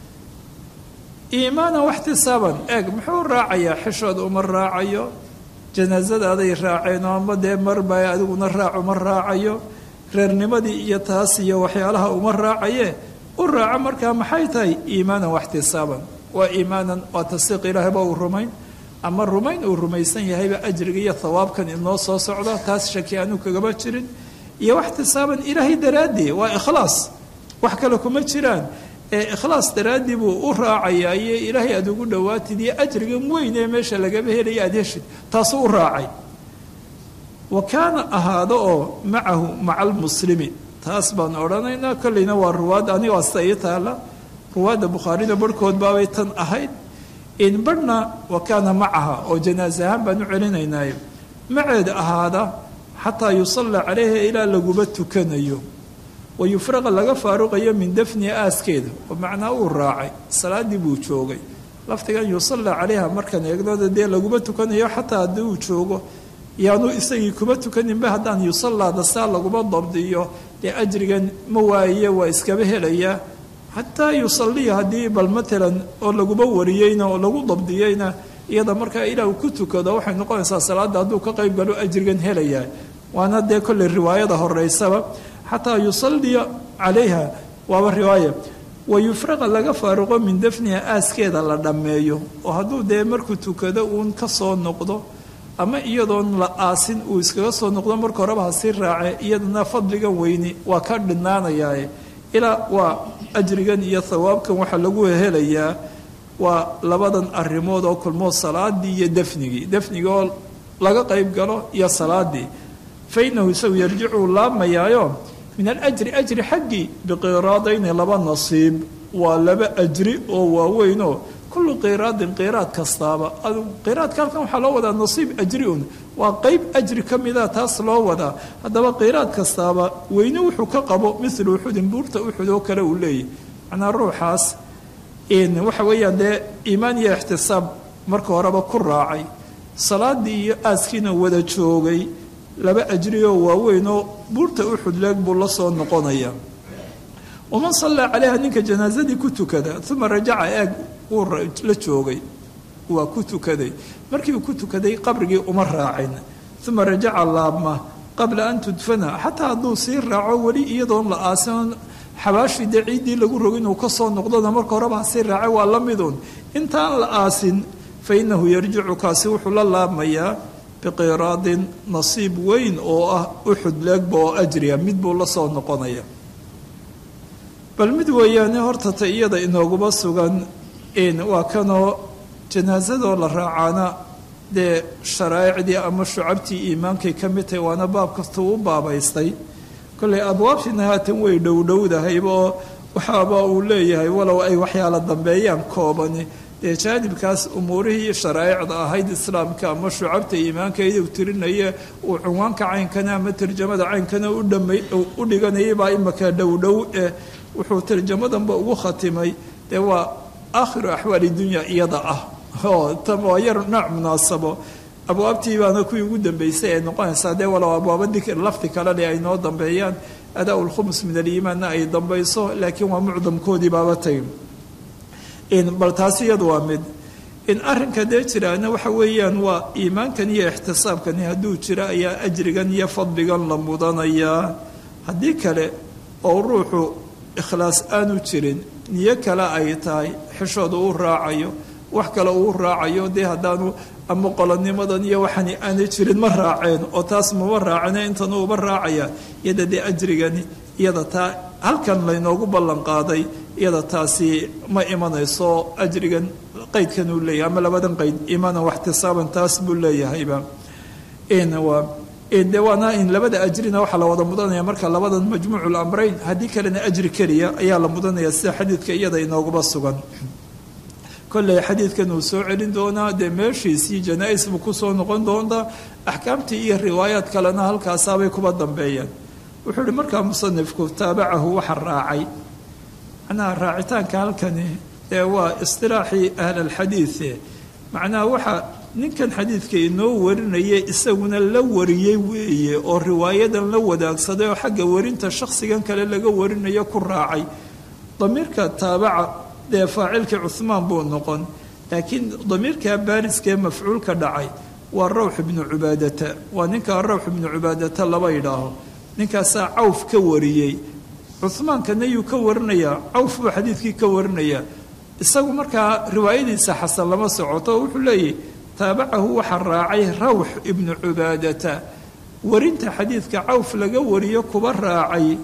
S2: iimaanan waxtisaaban eeg muxuu raacayaa xishood uma raacayo janaasadaday raaceen oo ama dee marba adiguna raac uma raacayo reernimadii iyo taas iyo waxyaalaha uma raacaye u raaca markaa maxay tahay iimaanan waxtisaaban waa iimaanan waa tasdiiq ilaahayba uu rumayn ama rumayn uu rumaysan yahayba ajriga iyo thawaabkan inoo soo socda taas shaki aanu kagaba jirin iyo waxtisaaban ilaahay daraaddii waa ikhlaas wax kale kuma jiraan ee ikhlaas daraaddii buu u raacayaa iyo ilaahay aada ugu dhowaatid iyo ajrigan weyn ee meesha lagaba helaya aada heshid taasuu u raacay wa kaana ahaado oo macahu maca almuslimi taas baan odhanaynaa kolleyna waa ruwaad aniga asta ii taala ruwaadda bukhaarida barhkood baabay tan ahayd in barhna wa kaana macaha oo janaas ahaan baan u celinaynaayo maceed ahaada xataa yusalla calayha ilaa laguba tukanayo wa yufraqa laga faaruqayo min dafni aaskeeda oo macnaa uu raacay salaadii buu joogay laftigan yusalla calayha markaan eegnada dee laguba tukanayo xataa haddii uu joogo yaanu isagii kuba tukaninba haddaan yusallaada saa laguma dabdiyo dee ajrigan ma waaye waa iskaba helayaa xataa yusalliya haddii bal matalan oo laguba wariyeyna oo lagu dabdiyeyna iyada markaa ilaah ku tukado waxay noqonaysaa salaada hadduu ka qayb galo ajrigan helayaa waana dee kolley riwaayada horeysaba xataa yusalliya calayha waaba riwaaya wa yufraqa laga faaruqo min dafniha aaskeeda la dhammeeyo oo hadduu dee markuu tukado uun ka soo noqdo ama iyadoon la aasin uu iskaga soo noqdo marka horeba hasii raace iyadana fadligan weyni waa ka dhinaanayaae ilaa waa ajrigan iyo thawaabkan waxaa lagu helayaa waa labadan arrimood oo kulmoo salaadii iyo dafnigii dafnigii oo laga qayb galo iyo salaadii fa inahu isagu yarjicuu laamayaayo min alajri ajri xaggii biqiraadayni laba nasiib waa laba ajri oo waaweynoo kullu qiraadin qiraad kastaaba qiraadka halkan waxaa loo wadaa nasiib ajri un waa qeyb ajri ka mida taas loo wadaa haddaba qiraad kastaaba weyne wuxuu ka qabo milu uxudin buurta uxud oo kale uu leeyahy macnaa ruuxaas waxa weeyaan dee iimaan iyo ixtisaab marka horeba ku raacay salaadii iyo aaskiina wada joogay laba ajri oo waaweyn oo buurta uxud leeg buu la soo noqonaya waman sallaa calayha ninka janaasadii ku tukada uma rajaca eeg uu la joogay waa ku tukaday markii uu ku tukaday qabrigii uma raacin uma rajaca laabma qabla an tudfana xataa hadduu sii raaco weli iyadoon la aasin xabaashii dee ciiddii lagu rogo inuu ka soo noqdona marka horeba hasii raacay waa la midun intaan la aasin fa inahu yarjicu kaasi wuxuu la laabmayaa biqiraadin nasiib weyn oo ah uxud leegba oo ajriya mid buu la soo noqonaya bal mid weeyaane horta ta iyada inooguma sugan waa kanoo janaasadoo la raacaana dee sharaa'icdii ama shucabtii iimaankay ka mid tahay waana baab kastuu u baabaystay kollay abwaabtiina haatan way dhowdhowdahayba oo waxaaba uu leeyahay walow ay waxyaala dambeeyaan koobani dee jaanibkaas umuurihii sharaa'icda ahayd islaamka ama shucabta iimaankeeda u tirinaya uu cunwaanka caynkana ama tarjamada caynkana u dhiganayay baa imaka dhowdhow eh wuxuu tarjamadanba ugu khatimay dee waa aakhiru axwaali dunya iyada ah oo tan waa yar nooc munaasabo abwaabtii baana kuwii ugu dambeysay ay noqonaysaa dee walow abwaaba dikr lafti kalele ay noo dambeeyaan adaa lkhumus min aliimaanna ay dambayso laakiin waa mucdamkoodii baaba tay bal taasi iyadu waa mid in arrinka dee jiraana waxa weeyaan waa iimaankan iyo ixtisaabkani hadduu jiro ayaa ajrigan iyo fadligan la mudanayaa haddii kale oo ruuxu ikhlaas aanu jirin niyo kale ay tahay xishooda uu raacayo wax kale uu raacayo dee haddaanu ama qolonimadan iyo waxani aanay jirin ma raaceen oo taas mama raacene intan uba raacaya iyada dee ajrigani iyada taa halkan laynoogu ballan qaaday iyada taasi ma imanayso ajrigan qaydkan uu leeyahay ama labadan qayd imaana waxtisaaban taas buu leeyahayba de waana in labada ajrina waxaa la wada mudanaya marka labadan majmuucu lamrayn haddii kalena ajri keliya ayaa la mudanaya sida xadiidka iyada inooguba sugan kolley xadiidkan uu soo celin doonaa dee meeshiisii janaa-is buu kusoo noqon doontaa axkaamtii iyo riwaayaad kalena halkaasaabay kuba dambeeyeen wuxuu ihi markaa musanifku taabacahu waxa raacay macnaha raacitaanka halkani ee waa istilaaxii ahlalxadiide macnaha waxa ninkan xadiidka inoo warinaya isaguna la wariyey weeye oo riwaayadan la wadaagsaday oo xagga warinta shakhsigan kale laga warinayo ku raacay damiirka taabaca dee faacilkii cuhmaan buu noqon laakiin damiirka baariskee mafcuulka dhacay waa rawx ibnu cubaadata waa ninkaa rawx ibnu cubaadata laba yidhaaho ninkaasaa cawf ka wariyey cuhmaankana yuu ka warinayaa cawf buu xadiidkii ka warinayaa isagu markaa riwaayadiisa xasan lama socoto wuxuu leeyahy taabacahu waxaa raacay rawx ibnu cubaadata warinta xadiidka cawf laga wariyo kuba raacay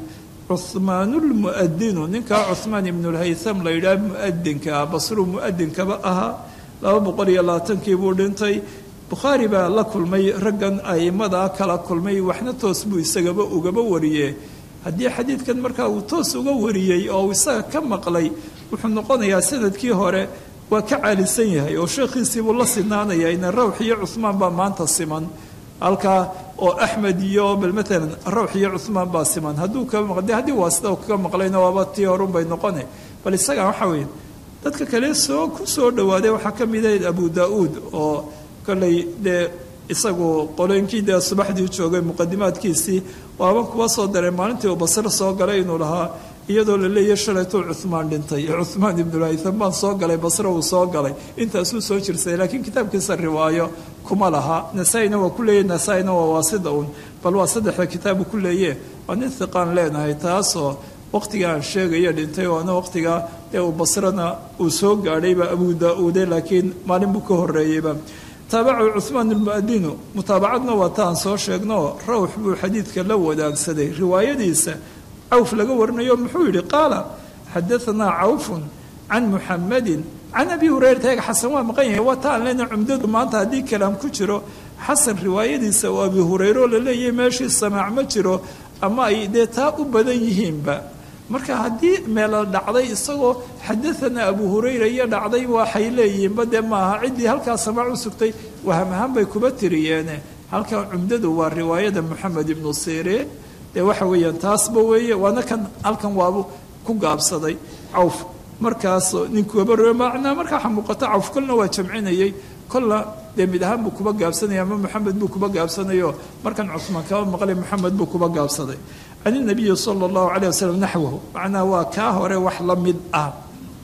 S2: cuhmaanulmu'adinu ninkaa cuhmaan ibnulhaytham la yidhaha mu'adinka ah basruu mu'adinkaba ahaa laba boqol iyo labaatankii buu dhintay bukhaari baa la kulmay raggan a'imadaa kala kulmay waxna toos buu isagaba ugaba wariyee haddii xadiidkan markaa uu toos uga wariyey oo uu isaga ka maqlay wuxuu noqonayaa sanadkii hore waa ka caalisan yahay oo sheekhiisiibuu la sinaanaya ina rawx iyo cuhmaan baa maanta siman halkaa oo axmed iyo bal maalan rawx iyo cuhmaan baa siman hadduu ka maqde haddii waa sida kaga maqlayna waaba tii horun bay noqone bal isaga waxa weeye dadka kale soo ku soo dhawaaday waxaa ka mid ahayd abu daa-uud oo kollay dee isagu qolooyinkii dee subaxdii joogay muqadimaadkiisii waaban kuba soo daray maalintii uu basro soo galay inuu lahaa iyadoo la leeyahy shalaytuu cuhmaan dhintay cuhmaan ibnulhaytham baan soo galay basro uu soo galay intaasuu soo jirsaday laakiin kitaabkiisa riwaayo kuma laha nasaa-ina waa ku leeyahy nasaa-ina waa waasida uun bal waa saddexda kitaabu ku leeye waa nin hiqaan leenahay taasoo waqtiga aan sheegayo dhintay waana waqtiga ee uu basrona uu soo gaadhayba abu daa-uude laakiin maalin buu ka horeeyeyba taabacu cuhmaan almu'adinu mutaabacadna waa ta aan soo sheegno rawx buu xadiidka la wadaagsaday riwaayadiisa cawf laga warinayo muxuu yidhi qaala xadaanaa cawfun can muxamadin can abi hurayrata eeg xasan waa maqan yahay waa ta aan lena cumdadu maanta haddii kalaam ku jiro xasan riwaayadiisa oo abi hureyre oo la leeyahay meeshii samaac ma jiro ama ay dee taa u badan yihiinba marka haddii meela dhacday isagoo xadaanaa abu hurayra iyo dhacday waxay leeyihiinba dee maaha ciddii halkaa samaac u sugtay waham ahaan bay kuba tiriyeene halkan cumdadu waa riwaayada moxamed ibnu sire dee waxa weeyaan taasba weeye waana kan halkan waabu ku gaabsaday cawf markaas ninkuaba macnaa markaa waxa muuqata cawf kolna waa jamcinayay kolna dee mid ahaan buu kuba gaabsanaya ama moxamed buu kuba gaabsanayo markan cuhmaan kaba maqlay moxamed buu kuba gaabsaday can inabiyi sala allahu caleyh wasalam naxwahu macnaa waa kaa hore wax la mid ah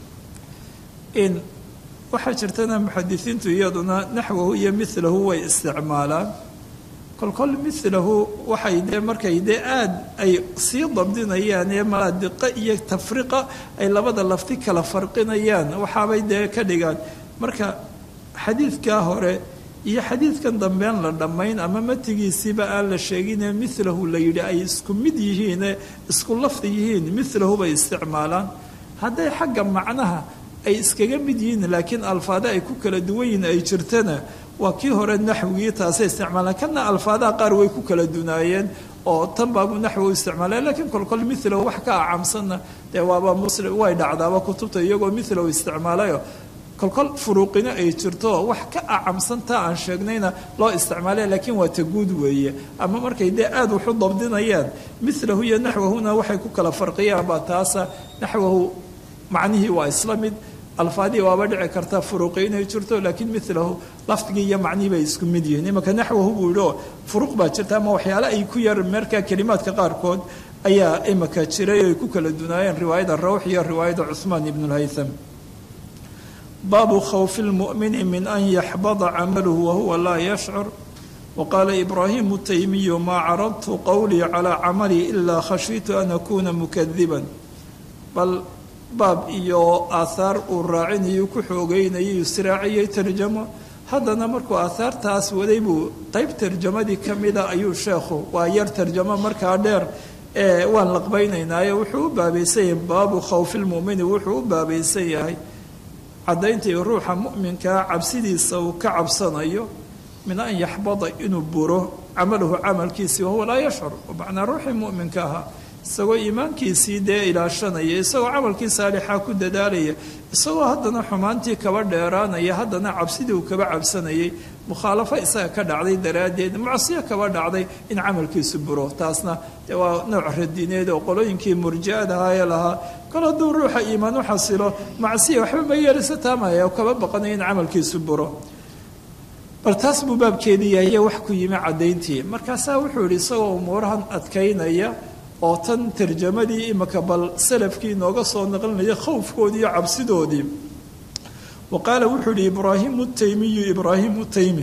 S2: in waxaa jirtana muxadisiintu iyaduna naxwahu iyo milahu way isticmaalaan kolkol milahu waxay dee markay dee aada ay sii dabdinayaan ee malaadiqa iyo tafriqa ay labada lafti kala farqinayaan waxaabay dee ka dhigaan marka xadiidkaa hore iyo xadiidkan dambean la dhammayn ama matigiisiiba aan la sheegine milahu la yidhi ay isku mid yihiine isku lafdi yihiin milahu bay isticmaalaan hadday xagga macnaha ay iskaga mid yihiin laakiin alfaada ay ku kala duwan yihiin ay jirtana waa kii hore naxwigii taasay isticmaalaan kana alfaadaha qaar way ku kala dunaayeen oo tan baabu naxwi u isticmaalaya lakiin kolkol milahu wax ka acamsanna dee waaba muslim way dhacdaaba kutubta iyagoo milahu isticmaalayo kolkol furuuqina ay jirto wax ka acamsantaa aan sheegnayna loo isticmaalaya laakiin waa taguud weeye ama markay dee aada waxu dabdinayaan milahu iyo naxwahuna waxay ku kala farqiyaan baa taasa naxwahu macnihii waa isla mid alfaadii waaba dhici karta furuuqi inay jirto laakiin milahu lafdigii iyo macnihii bay isku mid yihiin imanka naxwahu buu yihi oo furuuq baa jirta ama waxyaale ay ku yar markaa kelimaadka qaarkood ayaa imaka jiray oo ay ku kala dunaayeen riwaayada rawx iyo riwaayada cuhmaan ibn lhaytham baabu khawfi lmu'mini min an yaxbada camaluhu wahuwa laa yashcur waqaala ibraahimu taymiyu maa caradtu qowlii calaa camalii ilaa khashiitu an akuuna mukadiban bal baab iyo aahaar uu raacinayu ku xoogeynayay israaciyey tarjamo haddana markuu aahaartaas waday buu qeyb tarjamadii ka mida ayuu sheekhu waa yar tarjamo markaa dheer ee waan laqbaynaynaayo wuxuu u baabaysan yahay baabu khawfi lmu'mini wuxuu u baabaysan yahay caddayntii ruuxa mu'minkaa cabsidiisa uu ka cabsanayo min an yaxbada inuu buro camaluhu camalkiisii wahuwa laa yashcur macnaa ruuxii mu'minka ahaa isagoo iimaankiisii dee ilaashanaya isagoo camalkii saalixaa ku dadaalaya isagoo haddana xumaantii kaba dheeraanaya haddana cabsidii uu kaba cabsanayay mukhaalafo isaga ka dhacday daraaddeed macsiyo kaba dhacday in camalkiisu buro taasna dee waa nooc radineed oo qolooyinkii murji-adaha ee lahaa kol hadduu ruuxa iimaan u xasilo macsiya waxba ma yeelisa taamaya oo kaba baqanaya in camalkiisu buro bal taas buu baabkeedii yahay wax ku yimi caddayntii markaasaa wuxuu yidhi isagoo umuurahan adkaynaya oo tan tarjamadii imika bal salafkii inooga soo naqlinaya khowfkoodii iyo cabsidoodii wa qaala wuxuu yihi ibraahimu taymiyu ibraahimu taymi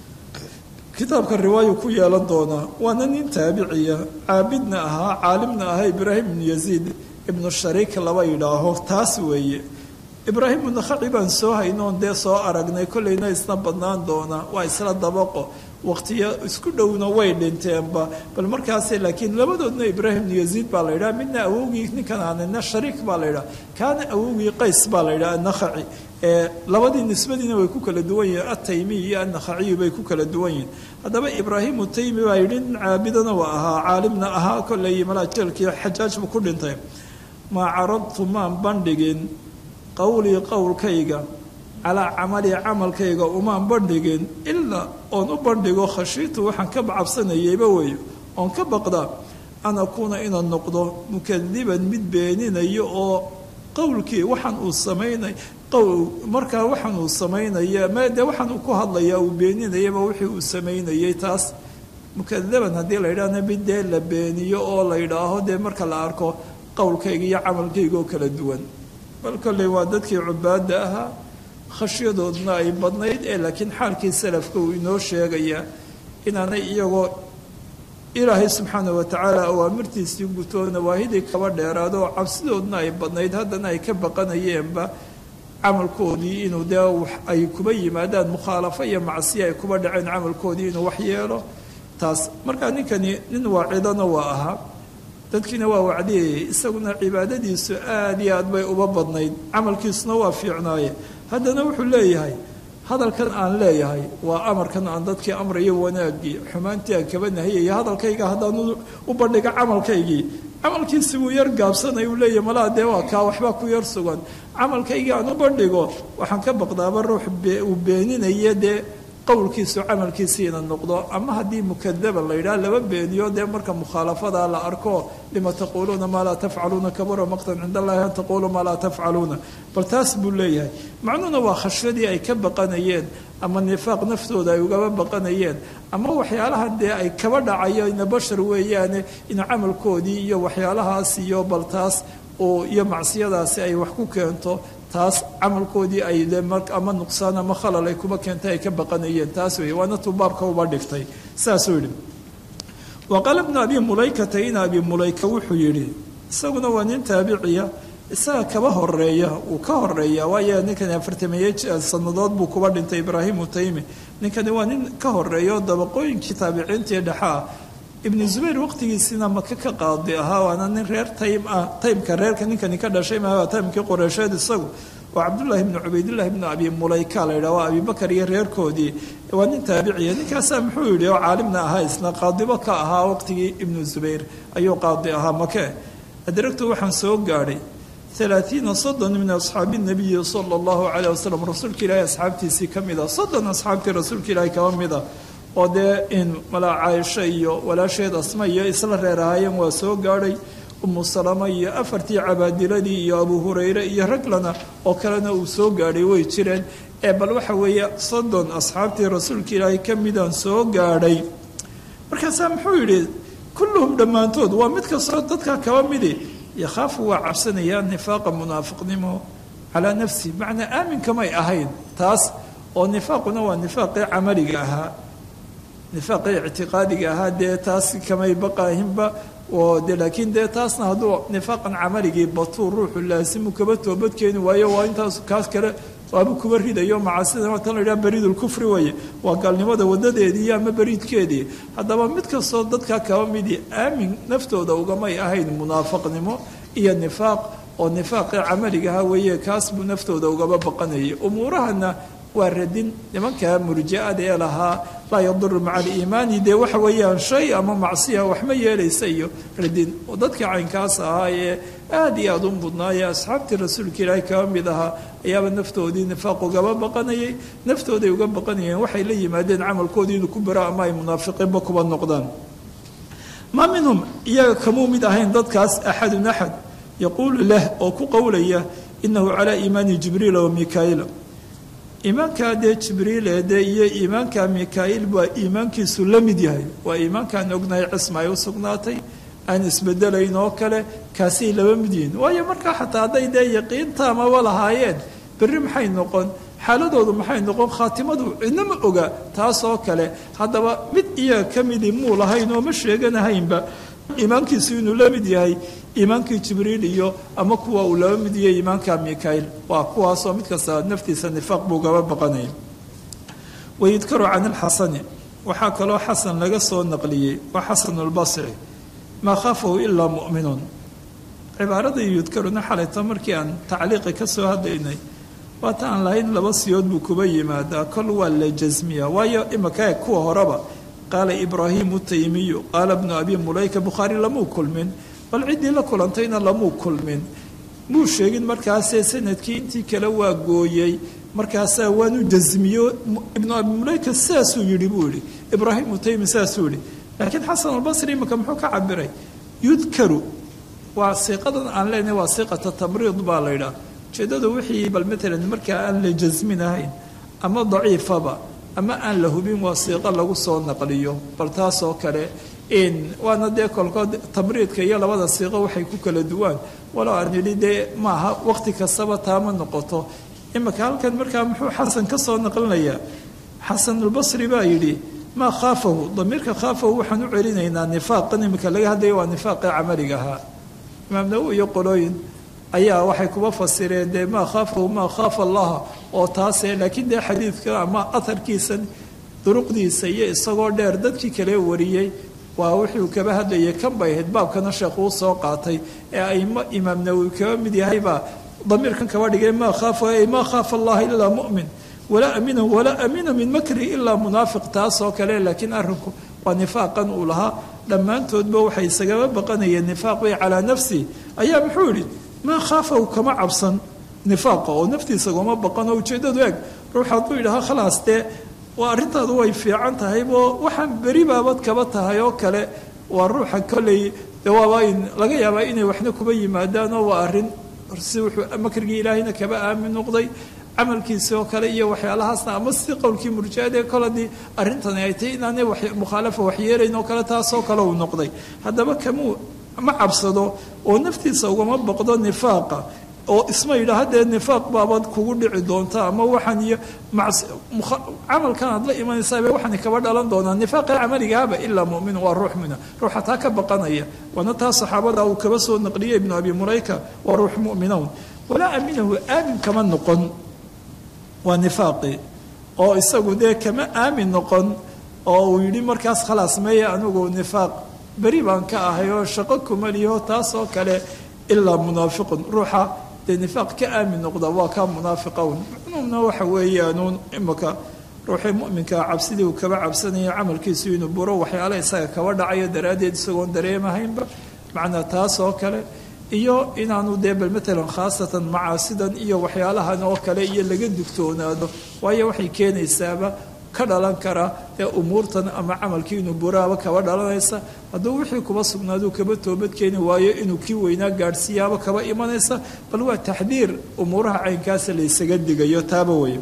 S2: kitaabka riwaayu ku yeelan doonaa waana nin taabiciya caabidna ahaa caalimna ahaa ibraahim ibnu yaziid ibnu shariik laba yidhaaho taas weeye ibraahim nakhaci baan soo haynoon dee soo aragnay kollayna isna badnaan doona waa isla dabaqo waqtiyo isku dhowna way dhinteenba bal markaase laakiin labadoodna ibraahim ibnu yaziid baa la yidhaha midna awowgii ninkan aanina shariik baa la yidhaha kaana awowgii qays baa la yidhaha anakhaci labadii nisbadiina way ku kala duwan yihin ataymiy iyo annakhaciyu bay ku kala duwan yihin haddaba ibraahimu taymi baa yidhi nin caabidana waa ahaa caalimna ahaa kollay malaajeelkii xajaaj buu ku dhintay maa caradtu maan bandhigin qowlii qowlkayga calaa camali camalkayga umaan bandhigin ilaa oon u bandhigo khashiitu waxaan ka cabsanayayba weeyo oon ka baqdaa an akuuna inaan noqdo mukadiban mid beeninayo oo qowlkii waxaan uu samaynay markaa waxaan uu samaynaya m dee waxaan uu ku hadlayaa uu beeninayaba wixii uu samaynayay taas mukadaban haddii la yidhahna mid dee la beeniyo oo la yidhaaho dee marka la arko qowlkayga iyo camalkayga oo kala duwan bal kolley waa dadkii cubaadda ahaa khashyadoodna ay badnayd ee laakiin xaalkii salafka uu inoo sheegayaa inaanay iyagoo ilaahay subxaana wa tacaala awaamirtiisii gutoo nawaahidii kaba dheeraado oo cabsidoodna ay badnayd haddana ay ka baqanayeenba camalkoodii inuu dee ay kuba yimaadaan mukhaalafo iyo macsiya ay kuba dhaceen camalkoodii inuu wax yeelo taas markaa ninkani nin waacidana waa ahaa dadkiina waa wacdiyayay isaguna cibaadadiisu aad iyo aad bay uba badnayd camalkiisuna waa fiicnaaye haddana wuxuu leeyahay hadalkan aan leeyahay waa amarkan aan dadkii amrayo wanaaggii xumaantii aan kaba nahiyaya hadalkayga haddaan u bandhiga camalkaygii camalkiisi buu yar gaabsanay uu leeyahy malaa dee waa kaa waxbaa ku yar sugan camalkaygii aan u bandhigo waxaan ka baqdaaba ruux uu beeninaya dee qowlkiisu camalkiisii ina noqdo ama haddii mukadaba la yidhaha laba beeniyo dee marka mukhaalafada la arko lima taquuluuna maa laa tafcaluuna kabura maqtan cind allahi an taquuluu maa laa tafcaluuna bal taas buu leeyahay macnuhuna waa khashyadii ay ka baqanayeen ama nifaaq naftooda ay ugaba baqanayeen ama waxyaalaha dee ay kaba dhacayo ina bashar weeyaane ina camalkoodii iyo waxyaalahaas iyo bal taas oo iyo macsiyadaasi ay wax ku keento taas camalkoodii ay ama nuqsaan ama khalal ay kuba keentay ay ka baqanayeen taas weeye waana tuu baabka uba dhigtay saasuu yidhi wa qaala bnu abi mulaykata in abi mulayka wuxuu yidhi isaguna waa nin taabiciya isaga kaba horeeya uu ka horeeya waayo ninkan afartameeye sannadood buu kuba dhintay ibraahimu taymi ninkani waa nin ka horeeyo dabaqooyinkii taabiciintii dhexaa ibnu zubayr waqtigiisiina maka ka qaadi ahaa waana nin reer taym ah taymka reerka ninkani ka dhashay maa taymkii qoreysheed isagu waa cabdullaahi ibnu cubaydillahi ibnu abi mulayka la yidhaha waa abibakar iyo reerkoodii waa nin taabiciya ninkaasaa muxuu yidhi oo caalimna ahaa isna qaadibo ka ahaa waqtigii ibnu zubayr ayuu qaadi ahaa make adragtu waxaan soo gaadhay alaaiina soddon min asxaabi nabiyi sala allahu caleyh wasalam rasuulka ilaahi asxaabtiisii ka mida soddon asxaabtii rasuulka ilaahi kaba mida oo dee in malaa caaisho iyo walaasheed asma iyo isla reer ahaayeen waa soo gaadhay umu salama iyo afartii cabaadiladii iyo abu hurayre iyo raglana oo kalena uu soo gaadhay way jireen ee bal waxa weeye soddon asxaabtii rasuulka ilaahi ka midaan soo gaadhay markaasaa muxuu yidhi kulluhum dhammaantood waa mid kastoo dadka kaba midi yakhaafu waa cabsanayaa nifaaqa munaafiqnimo calaa nafsi macnaa aaminkamay ahayn taas oo nifaaquna waa nifaaqii camaliga ahaa nifaaqii ictiqaadiga ahaa dee taas kamay baqaahinba oo de laakiin dee taasna hadduu nifaaqan camaligii batuu ruuxu laasimu kaba toobadkeeni waayo waa intaas kaas kale waaba kuba ridayo macaasida tan la yidhaha bariidulkufri weeye waa gaalnimada wadadeedii ama bariidkeedii haddaba mid kastoo dadka kaba midii aamin naftooda ugamay ahayn munaafaqnimo iyo nifaaq oo nifaaqii camaligaha weeye kaas buu naftooda ugaba baqanayay umuurahana waa radin nimanka murji'ada ee lahaa laa yaduru maca aliimaani dee waxa weeyaan shay ama macsiya waxma yeelaysa iyo radin oo dadkii caynkaas ahaa ee aada iyo aada u mudnaayee asxaabtii rasuulka ilaahi kaba mid ahaa ayaaba naftoodii nifaaq ugaba baqanayay naftooday uga baqanayeen waxay la yimaadeen camalkoodii inuu ku baro ama ay munaafiqiinba kuba noqdaan maa minhum iyaga kamuu mid ahayn dadkaas axadun axad yaquulu lah oo ku qowlaya inahu calaa iimaani jibriila wa mikaa'iila iimaankaa dee jibriil ee dee iyo iimaanka mikaa'iil waa iimaankiisu la mid yahay waa iimaankaan ognahay cisma ay u sugnaatay aan isbedelayn oo kale kaasay laba mid yihiin waayo markaa xataa hadday dee yaqiintaamaba lahaayeen berri maxay noqon xaaladoodu maxay noqon khaatimadu cidnama oga taas oo kale haddaba mid iyaga ka midii muu lahayn oo ma sheeganahaynba iimaankiisu inuu la mid yahay iimaankii jibriil iyo ama kuwa uu laba mid yahay iimaanka mikaail waa kuwaasoo mid kasta naftiisa nifaaq buu gaba baqanaya wayudkaru can alxasani waxaa kaloo xasan laga soo naqliyey waa xasanulbasri maa khaafahu ilaa mu'minuun cibaaradan yudkaruna xalayta markii aan tacliiqi ka soo hadlaynay waata aan lahayn laba siyood buu kuba yimaadaa kol waa la jasmiya waayo imaka kuwa horeba qaala ibraahimu taymiyu qaala bnu abi mulayka bukhaari lamuu kulmin bal ciddii la kulantayna lamuu kulmin muu sheegin markaasee sanadkii intii kale waa gooyey markaasaa waanu jasmiyo ibnu abi mulayka sidaasuu yidhi buu yihi ibraahimu taymi sidaasuu yihi laakiin xasan albasri imika muxuu ka cabiray yudkaru waa siiqadan aan leenahay waa siiqata tamriid baa la yidhaah ujeeddadu wixii bal matalan markaa aan la jasminahayn ama daciifaba ama aan la hubin waa siiqo lagu soo naqliyo bal taasoo kale waana dee kolkood tamriidka iyo labada siiqo waxay ku kala duwaan walow aan yidhi dee maaha waqti kastaba taama noqoto imika halkan markaa muxuu xasan ka soo naqlinayaa xasanulbasri baa yidhi maa khaafahu damiirka khaafahu waxaan u celinaynaa nifaaqan imika laga hadlaya waa nifaaqii camaliga ahaa imaam nawowi iyo qolooyin ayaa waxay kuba fasireen dee maa khaafahu maa khaafa allaha oo taase laakiin dee xadiidka ama aharkiisan duruqdiisa iyo isagoo dheer dadkii kale wariyey waa wuxuu kaba hadlayay kan bay ahayd baabkana sheekh uu soo qaatay ee aimo imaam nawowi kaba mid yahaybaa damiirkan kaba dhigay maa khaafa ay maa khaafa allaha ilaa mu'min walaa amina walaa amina min makri ilaa munaafiq taasoo kale laakiin arrinku waa nifaaqan uu lahaa dhammaantoodba waxay isagaba baqanayeen nifaaq bay calaa nafsi ayaa muxuu yidhi maa khaafahu kama cabsan nifaaqa oo naftiisa goma baqan oo ujeeddadu eeg ruux hadduu yidhaha khalaas dee waa arrintaadu way fiican tahay oo waxaan beri baabad kaba tahay oo kale waa ruuxa kolley de waaba in laga yaabaa inay waxna kuba yimaadaan oo waa arrin si wuxuu makrigii ilaahayna kaba aamin noqday camalkiisi oo kale iyo waxyaalahaasna ama si qowlkii murjiadee kol haddii arrintani ay tahay inaanay mukhaalafa waxyeelayn oo kale taasoo kale uu noqday haddaba kamuu ma cabsado oo naftiisa ugama baqdo nifaaqa oo isma yidhaha dee nifaaq baabad kugu dhici doonta ama waxaan iyo camalkan aad la imanaysaaba waxaan kaba dhalan doonaa nifaaqii camaligaaba ilaa mumin waa ruux mina ruuxa taa ka baqanaya waana taa saxaabada uu kaba soo naqliyay ibnu abi mulayka waa ruux mu'minawn walaa aminahu aamin kama noqon waa nifaaqii oo isagu dee kama aamin noqon oo uu yidhi markaas khalaas meeye anigu nifaaq beri baan ka ahay oo shaqo kumaliyo taas oo kale ilaa munaafiqun ruuxa dee nifaaq ka aamin noqda waa kaa munaafiqown macnuumna waxa weeyaanuun imaka ruuxii muminkaa cabsidii uu kaba cabsanayo camalkiisu inuu buro waxyaala isaga kaba dhacayo daraaddeed isagoon dareemahaynba macnaa taas oo kale iyo inaanu dee bal matalan khaasatan macaasidan iyo waxyaalahan oo kale iyo laga digtoonaado waayo waxay keenaysaaba ka dhalan kara dee umuurtan ama camalkii inuu buraaba kaba dhalanaysa hadduu wixii kuba sugnaaduu kaba toobad keeni waayo inuu kii weynaa gaadhsiiyaaba kaba imanaysa bal waa taxdiir umuuraha caynkaasa laysaga digayo taaba wey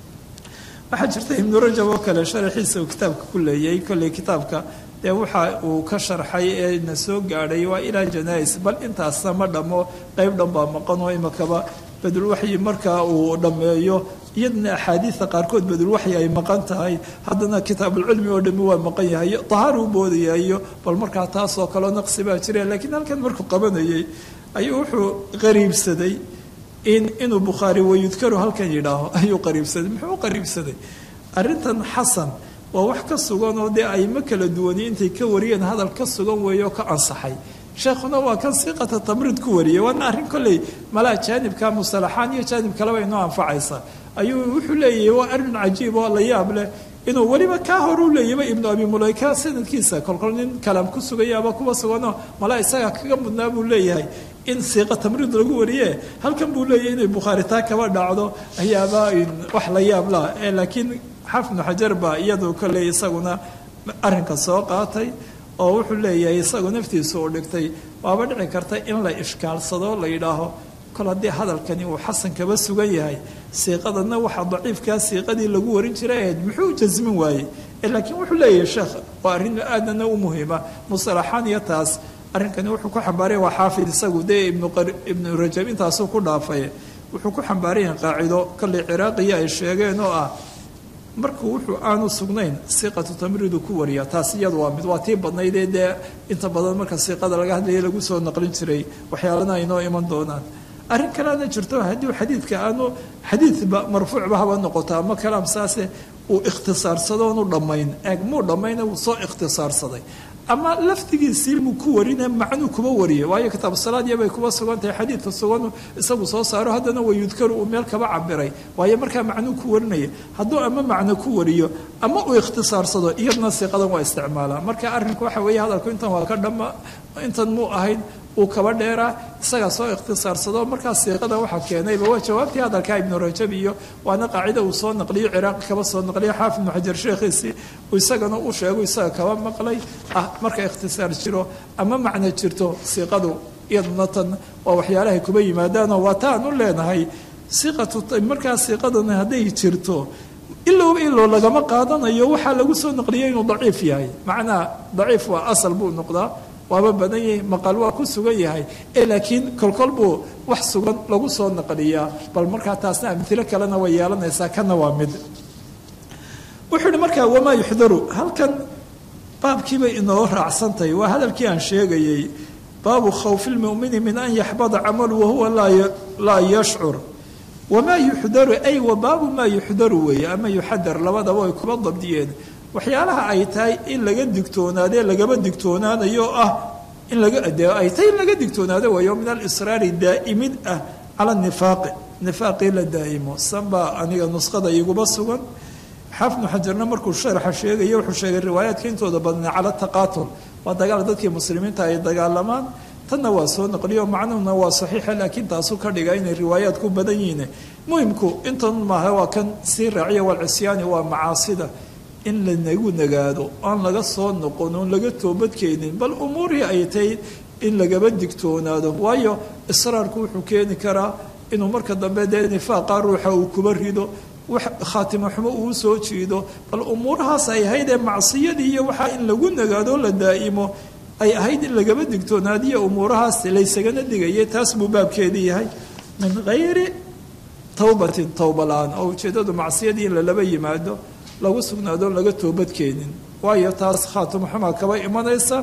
S2: waxaa jirta ibnu rajab oo kale sharaxiisa uu kitaabka ku leeyay kolley kitaabka dee waxa uu ka sharxay ee na soo gaadhay waa ilaa janais bal intaasna ma dhammo qeyb dhan baa maqan oo imakaba badulwaxyi markaa uu dhammeeyo iyadana axaadiida qaarkood badulwaxyi ay maqan tahay haddana kitaabulcilmi oo dhami waa maqan yahay dahaar u boodayayo bal markaa taasoo kaleo naqsi baa jira laakiin halkan markuu qabanayay ayuu wuxuu qariibsaday in inuu bukhaari wayudkaru halkan yidhaaho ayuu qariibsaday muxuu u qariibsaday arrintan xasan waa wax ka sugan oo dee ayma kala duwani intay ka wariyeen hadal ka sugan weeye oo ka ansaxay sheekhuna waa kan siiqata tamriid ku wariyay waana arrin kolley malaa jaanibka musalaxaan iyo jaanib kaleba inoo anfacaysa ayuu wuxuu leeyahay waa arrin cajiib oo la yaab leh inuu weliba kaa hor u leeyaba ibnu abi mulayka sanadkiisa kolkol nin kalaam ku sugayaaba kuwa suganoo malaa isaga kaga mudnaa buu leeyahay in siiqa tamriid lagu wariye halkan buu leeyahay inay bukhaari taa kaba dhacdo ayaaba wax la yaab lah laakiin xafnu xajar baa iyadu kolley isaguna arrinka soo qaatay oo wuxuu leeyahay isagu naftiisu uu dhigtay waaba dhici karta in la ishkaalsado la yidhaaho kol haddii hadalkani uu xasan kaba sugan yahay siiqadanna waxaa daciifkaa siiqadii lagu warin jiray ahayd muxuu jasmin waayey laakiin wuxuu leeyahay sheekh waa arrin aadana u muhiima musalaxaan iyo taas arrinkani wuxuu ku xambaaraya waa xaafid isagu dee ibnu rajab intaasuu ku dhaafay wuxuu ku xambaarayahay qaacido kolley ciraaqiya ay sheegeen oo ah markuu wuxuu aanu sugnayn siiqatu tamriidu ku wariya taas iyadu waa mid waa tii badnaydee dee inta badan marka siiqada laga hadlaya lagu soo naqlin jiray waxyaalana aynoo iman doonaan arrin kaleana jirto haddii xadiidka aanu xadiidba marfuucba haba noqoto ama kalaam saase uu ikhtisaarsado oonu dhammayn eeg muu dhammayna wuu soo ikhtisaarsaday ama laftigiisii muu ku warine macnuu kuba wariye waayo kitaab salaadiya bay kuba sugan tahay xadiidka sugan isagu soo saaro haddana wayudkaru uu meel kaba cabiray waayo markaa macnuu ku warinaya hadduu ama macno ku wariyo ama uu ikhtisaarsado iyadna siiqadan waa isticmaalaa marka arrinku waxa weeye hadalku intan waa ka dhama intan muu ahayn uu kaba dheeraa isagaa soo ikhtisaarsado markaa siiqadan waxaa keenayba waa jawaabtii hadalkaa ibnu rajab iyo waana qaacida uu soo naqliyo ciraaqi kaba soo naqliyo xaafid ibnu xajar sheekhiisii isagana u sheego isaga kaba maqlay ah marka ikhtisaar jiro ama macno jirto siiqadu iyaduna tan waa waxyaalahay kuba yimaadaanoo waa taan u leenahay siiqatu markaa siiqadan hadday jirto ilow ilow lagama qaadanayo waxaa lagu soo naqliyay inuu daciif yahay macnaa daciif waa asal buu noqdaa waaba badan yahay maqal waa ku sugan yahay ee laakiin kolkol buu wax sugan lagu soo naqliyaa bal markaa taasna amtilo kalena way yeelanaysaa kana waa mid wuxuu yihi markaa wamaa yuxdaru halkan baabkiibay inoo raacsantahay waa hadalkii aan sheegayey baabu khawfi lmumini min an yaxbada camalu wahuwa laa yashcur wamaa yuxdaru ay wa baabu maa yuxdaru weeye ama yuxadar labadaba ay kuba dabdiyeen waxyaalaha ay tahay in laga digtoonaadee lagaba digtoonaanayo ah in laga ay tahay in laga digtoonaado wayo min alisraari daa'imid ah cala nifaaqi nifaaqii la daa'imo sanbaa aniga nusqada iguba sugan xaafnu xajarna markuu sharaxa sheegaya wuxuu sheegay riwaayaadka intooda badnaa cala taqaatul waa dagaal dadkii muslimiinta ay dagaalamaan tanna waa soo naqliyo macnuhuna waa saxiixa laakiin taasu ka dhiga inay riwaayaad ku badan yihiin muhimku intan maaha waa kan sii raaciya walcisyaani waa macaasida in lanagu nagaado aan laga soo noqon oon laga toobadkeenin bal umuurihii ay tahay in lagaba digtoonaado waayo israarku wuxuu keeni karaa inuu marka dambe dee nifaaqa ruuxa uu kuba rido wax khaatimo xumo uu soo jiido bal umuurahaas ay ahayd ee macsiyadii iyo waxaa in lagu nagaado la daa'imo ay ahayd in lagaba digtoonaadiyo umuurahaas laysagana digaya taas buu baabkeedii yahay min hayri towbatin towba la-aan oo ujeeddadu macsiyadii in lalaba yimaado lagu sugnaado laga toobadkeenin waayo taas khaatimo xumaa kaba imanaysa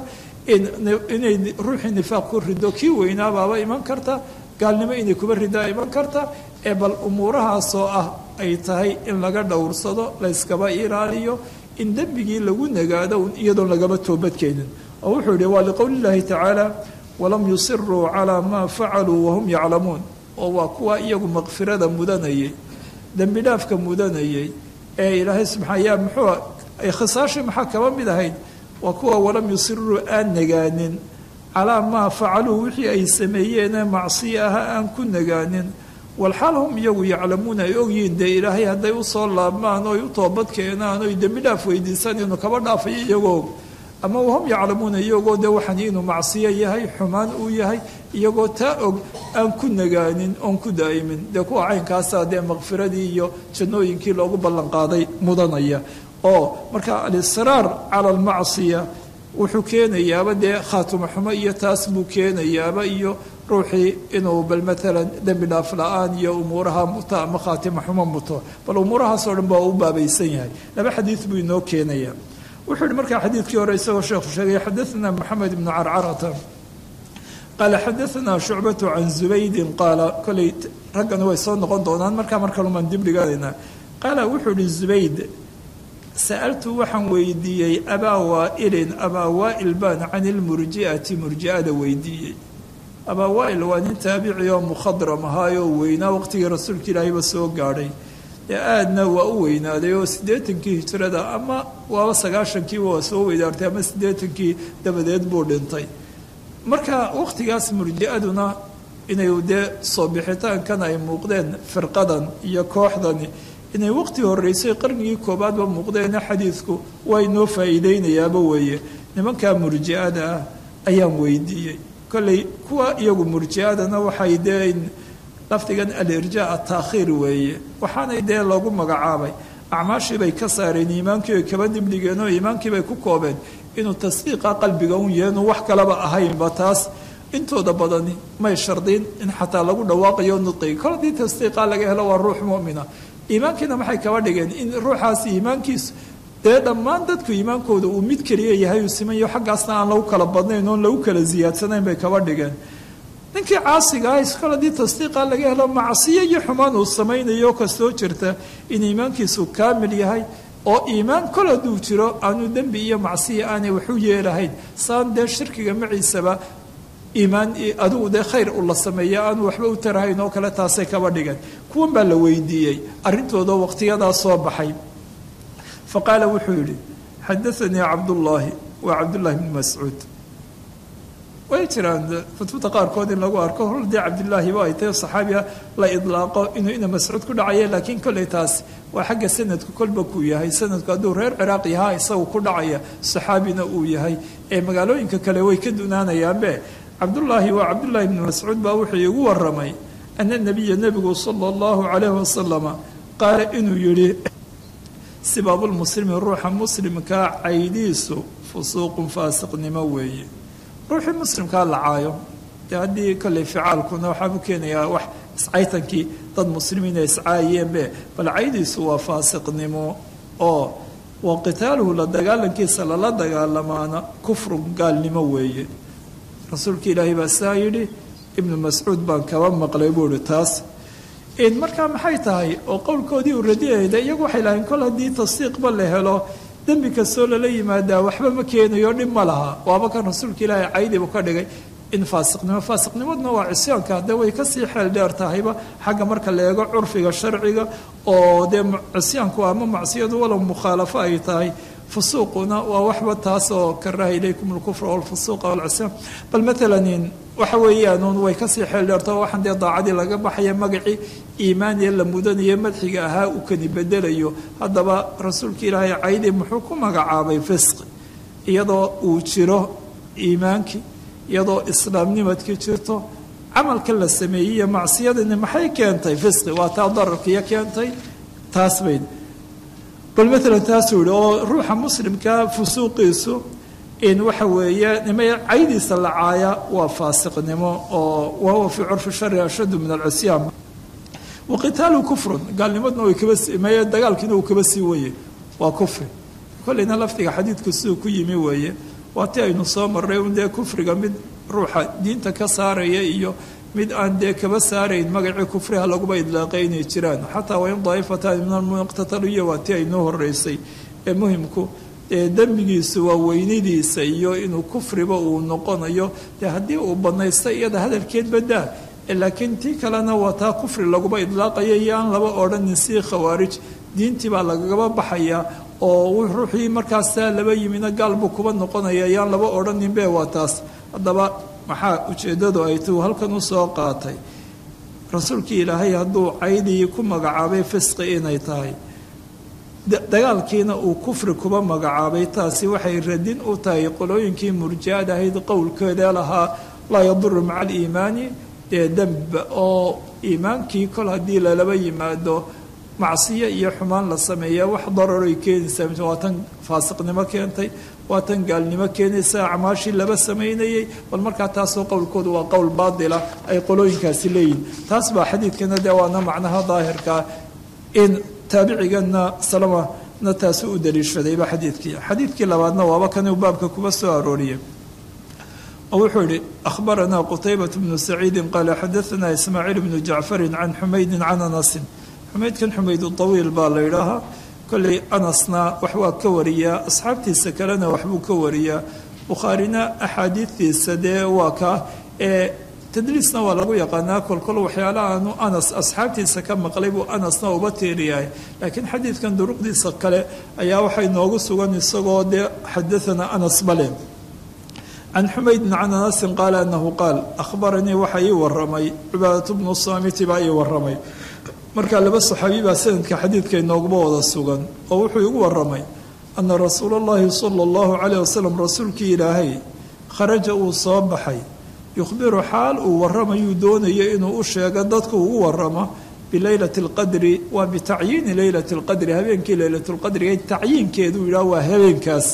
S2: inay ruuxii nifaaq ku rido kii weynaabaaba iman karta gaalnimo inay kuba ridaa iman karta ee bal umuurahaasoo ah ay tahay in laga dhowrsado layskaba ilaaliyo in dembigii lagu nagaado iyadoon lagaba toobadkeenin oo wuxuu yihi waa liqowli llaahi tacaala walam yusiruu calaa maa facaluu wahum yaclamuun oo waa kuwa iyagu maqfirada mudanayay dembi dhaafka mudanayay ee ilaahay subxaa yaa muxuu khisaashii maxaa kaba mid ahayd waa kuwa walam yusiruu aan nagaanin calaa maa facaluu wixii ay sameeyeenee macsiyo aha aan ku nagaanin walxaal hum iyagu yaclamuuna ay ogyihiin dee ilaahay hadday usoo laabmaan oy u toobad keenaan oy dembi dhaaf weydiisaan inuu kaba dhaafayo iyagoo ama wahum yaclamuuna iyagoo dee waxaan inuu macsiyo yahay xumaan uu yahay iyagoo taa og aan ku nagaanin oon ku daa'imin dee kuwa caynkaasaa dee maqfiradii iyo jannooyinkii loogu ballanqaaday mudanaya oo marka alisraar cala almacsiya wuxuu keenayaaba dee khaatimo xumo iyo taas buu keenayaaba iyo ruuxii inuu bal maalan dembi dhaaf la-aan iyo umuuraha muto ama khaatimo xumo muto bal umuurahaasoo dhan baa u baabaysan yahay laba xadiid buu inoo keenaya wuxuu yihi markaa xadiidkii hore isagoo sheekhu sheegay xadaثna moxamed ibnu carcarata qaala xadaثna shucbatu can zubaydin qaala koley raggana way soo noqon doonaan markaa mar kalumaan dib dhiganayna qaala wuxuu yihi zubayd sa'altu waxaan weydiiyey abaa waailin abaa waail baan can ilmurji'ati murji'ada weydiiyey abaa waail waa nin taabici oo mukhadram ahaayoo weynaa waqtigii rasuulka ilaahayba soo gaadhay dee aadna waa u weynaaday oo siddeetankii hijrada ama waaba sagaashankiiba waa soo weydaartay ama siddeetankii dabadeed buu dhintay marka waqtigaas murji'aduna inay dee soo bixitaankan ay muuqdeen firqadan iyo kooxdani inay waqti horeysay qarnigii koobaadba muuqdeena xadiidku waa inoo faa'iideynayaaba weeye nimankaa murji'ada ah ayaan weydiiyey kolley kuwa iyagu murji'adana waxay dee lafdigan alirjaa ataakhiir weeye waxaanay dee loogu magacaabay acmaashii bay ka saareen iimaankii bay kaba dibdhigeen oo iimaankii bay ku koobeen inuu tasdiiqa qalbiga un yahay inuu wax kalaba ahaynba taas intooda badani may shardiin in xataa lagu dhawaaqayo nudqiga kol haddii tasdiiqa laga helo waa ruux mu'mina iimaankiina maxay kaba dhigeen in ruuxaasi iimaankiisu dee dhammaan dadku iimaankooda uu mid keliya yahay uu simanyo xaggaasna aan lagu kala badnayn oon lagu kala ziyaadsanayn bay kaba dhigeen ninkii caasiga ah iskol haddii tasdiiqa laga helo macsiyo iyo xumaan uu samaynayo kastoo jirta in iimaankiisu kaamil yahay oo iimaan kol hadduu jiro aanu dembi iyo macsiya aanay waxu yeelahayn saan dee shirkiga maciisaba iimaan adigu dee khayr u la sameeya aanu waxba u tarahayn oo kale taasay kaba dhigeen kuwan baa la weydiiyey arrintooda waqtiyadaa soo baxay fa qaala wuxuu yidhi xadaanii cabdullaahi waa cabdullaahi bni mascuud way jiraan kutubta qaarkood in lagu arko hol dee cabdilaahiba ay tahay saxaabiga la idlaaqo inuu ina mascuud ku dhacaya laakiin kolley taas waa xagga sanadku kolba kuu yahay sanadku hadduu reer ciraaq yahaa isagu ku dhacaya saxaabina uu yahay ee magaalooyinka kale way ka dunaanayaanbe cabdullaahi waa cabdullaahi bni mascuud baa wuxuu igu waramay ana nabiya nebigu sala allahu calayhi wasalama qaala inuu yidhi sibaabulmuslimi ruuxa muslimkaa caydiisu fusuuqun faasiqnimo weeye ruuxii muslimkaa la caayo dee haddii kolley ficaalkuna waxaa u keenayaa wax iscaytankii dad muslimiin ay iscaayeenbe bal caydiisu waa faasiqnimo oo wa qitaaluhu la dagaalankiisa lala dagaalamaana kufrun gaalnimo weeye rasuulka ilaahay baa saa yidhi ibnu mascuud baan kaba maqlay buu ihi taas markaa maxay tahay oo qowlkoodii uu radiyayda iyagu waxay lahayn kol haddii tasdiiqba la helo dembi kastoo lala yimaadaa waxba ma keenayo dhib ma laha waaba kan rasuulka ilaahay caydibu ka dhigay in faasiqnimo faasiqnimaduna waa cisyaanka hadde way kasii xeel dheer tahayba xagga marka la eego curfiga sharciga oo dee cisyaanku ama macsiyadu walow mukhaalafo ay tahay fusuuquna waa waxba taas oo karaha ilaykum alkufra walfusuuqa walcisyaan bal maalan waxa weeyaan way kasii xeel dheerto waxaan dee daacadii laga baxaya magacii iimaaniya la mudanayo madxiga ahaa uu kani bedelayo haddaba rasuulka ilaahay caydi muxuu ku magacaabay fisqi iyadoo uu jiro iimaankii iyadoo islaamnimadkii jirto camalka la sameeyey iyo macsiyadani maxay keentay fisqi waa taa dararkiiyo keentay taas bay bal maalan taasuu yihi oo ruuxa muslimka fusuuqiisu in waxa weeye nima caydiisa la caaya waa faasiqnimo oo wahuwa fii curfi shari ashaddu min alcisyaan wa qitaalu kufrun gaalnimadna way kaba meye dagaalkiina uu kaba sii weye waa kufri kolleyna lafdiga xadiidku siduu ku yimi weeye waa ti aynu soo marray un dee kufriga mid ruuxa diinta ka saaraya iyo mid aan dee kaba saarayn magacii kufriha laguba idlaaqay inay jiraan xataa wain daa'ifatan min almuqtataliya waa tii aynoo horeysay ee muhimku dee dembigiisu waa weynidiisa iyo inuu kufriba uu noqonayo dee haddii uu banaysta iyada hadalkeed badaa laakiin tii kalena waa taa kufri laguba idlaaqaya iyo aan laba odhanin sii khawaarij diintii baa lagagaba baxaya oo ruuxii markaasa laba yimina gaal buu kuba noqonaya yaan laba odhaninbe waa taas haddaba maxaa ujeeddadu ay tuu halkan u soo qaatay rasuulkii ilaahay hadduu caydii ku magacaabay fisqi inay tahay dagaalkiina uu kufri kuba magacaabay taasi waxay radin u tahay qolooyinkii murjiad ahayd qowlkeeda lahaa laa yaduru maca aliimaani dee demb oo iimaankii kol haddii lalaba yimaado macsiyo iyo xumaan la sameeya wax dararoy keenaysaa waa tan faasiqnimo keentay waa tan gaalnimo keenaysa acmaashii laba samaynayay bal markaa taasoo qowlkoodu waa qowl baatila ay qolooyinkaasi leeyihin taas baa xadiidkana dee waana macnaha daahirkaa in taabicigana salamana taasu u daliishadayba xadiidkii xadiidkii labaadna waaba kan uu baabka kuba soo arooriyay oo wuxuu yihi akhbaranaa qutaybat bnu saciidin qaala xadaanaa ismaaciil bnu jacfarin can xumaydin can anasin xumaydkan xumaydu tawiil baa la yidhaahaa kolley anasna wax waa ka wariyaa asxaabtiisa kalena waxbuu ka wariyaa bukhaarina axaadiidtiisa dee waa kaa ee tadliisna waa lagu yaqaanaa kolkol waxyaalaha aanu anas asxaabtiisa ka maqlay buu anasna uba tiiriyahay laakiin xadiidkan duruqdiisa kale ayaa waxay noogu sugan isagoo dee xadaanaa anas bale can xumaydin can anasin qaala anahu qaal akhbaranii waxa ii waramay cibaadatu bnu saamiti baa ii waramay markaa laba saxaabi baa sanadka xadiidka inooguma wada sugan oo wuxuu igu waramay ana rasuula allahi sala allahu calayh wasalam rasuulkii ilaahay kharaja uu soo baxay yukhbiru xaal uu waramayuu doonayo inuu u sheego dadku ugu waramo bileylati alqadri waa bitacyiini leylati alqadri habeenkii leylatulqadriga tacyiinkeeduu yidhaah waa habeenkaas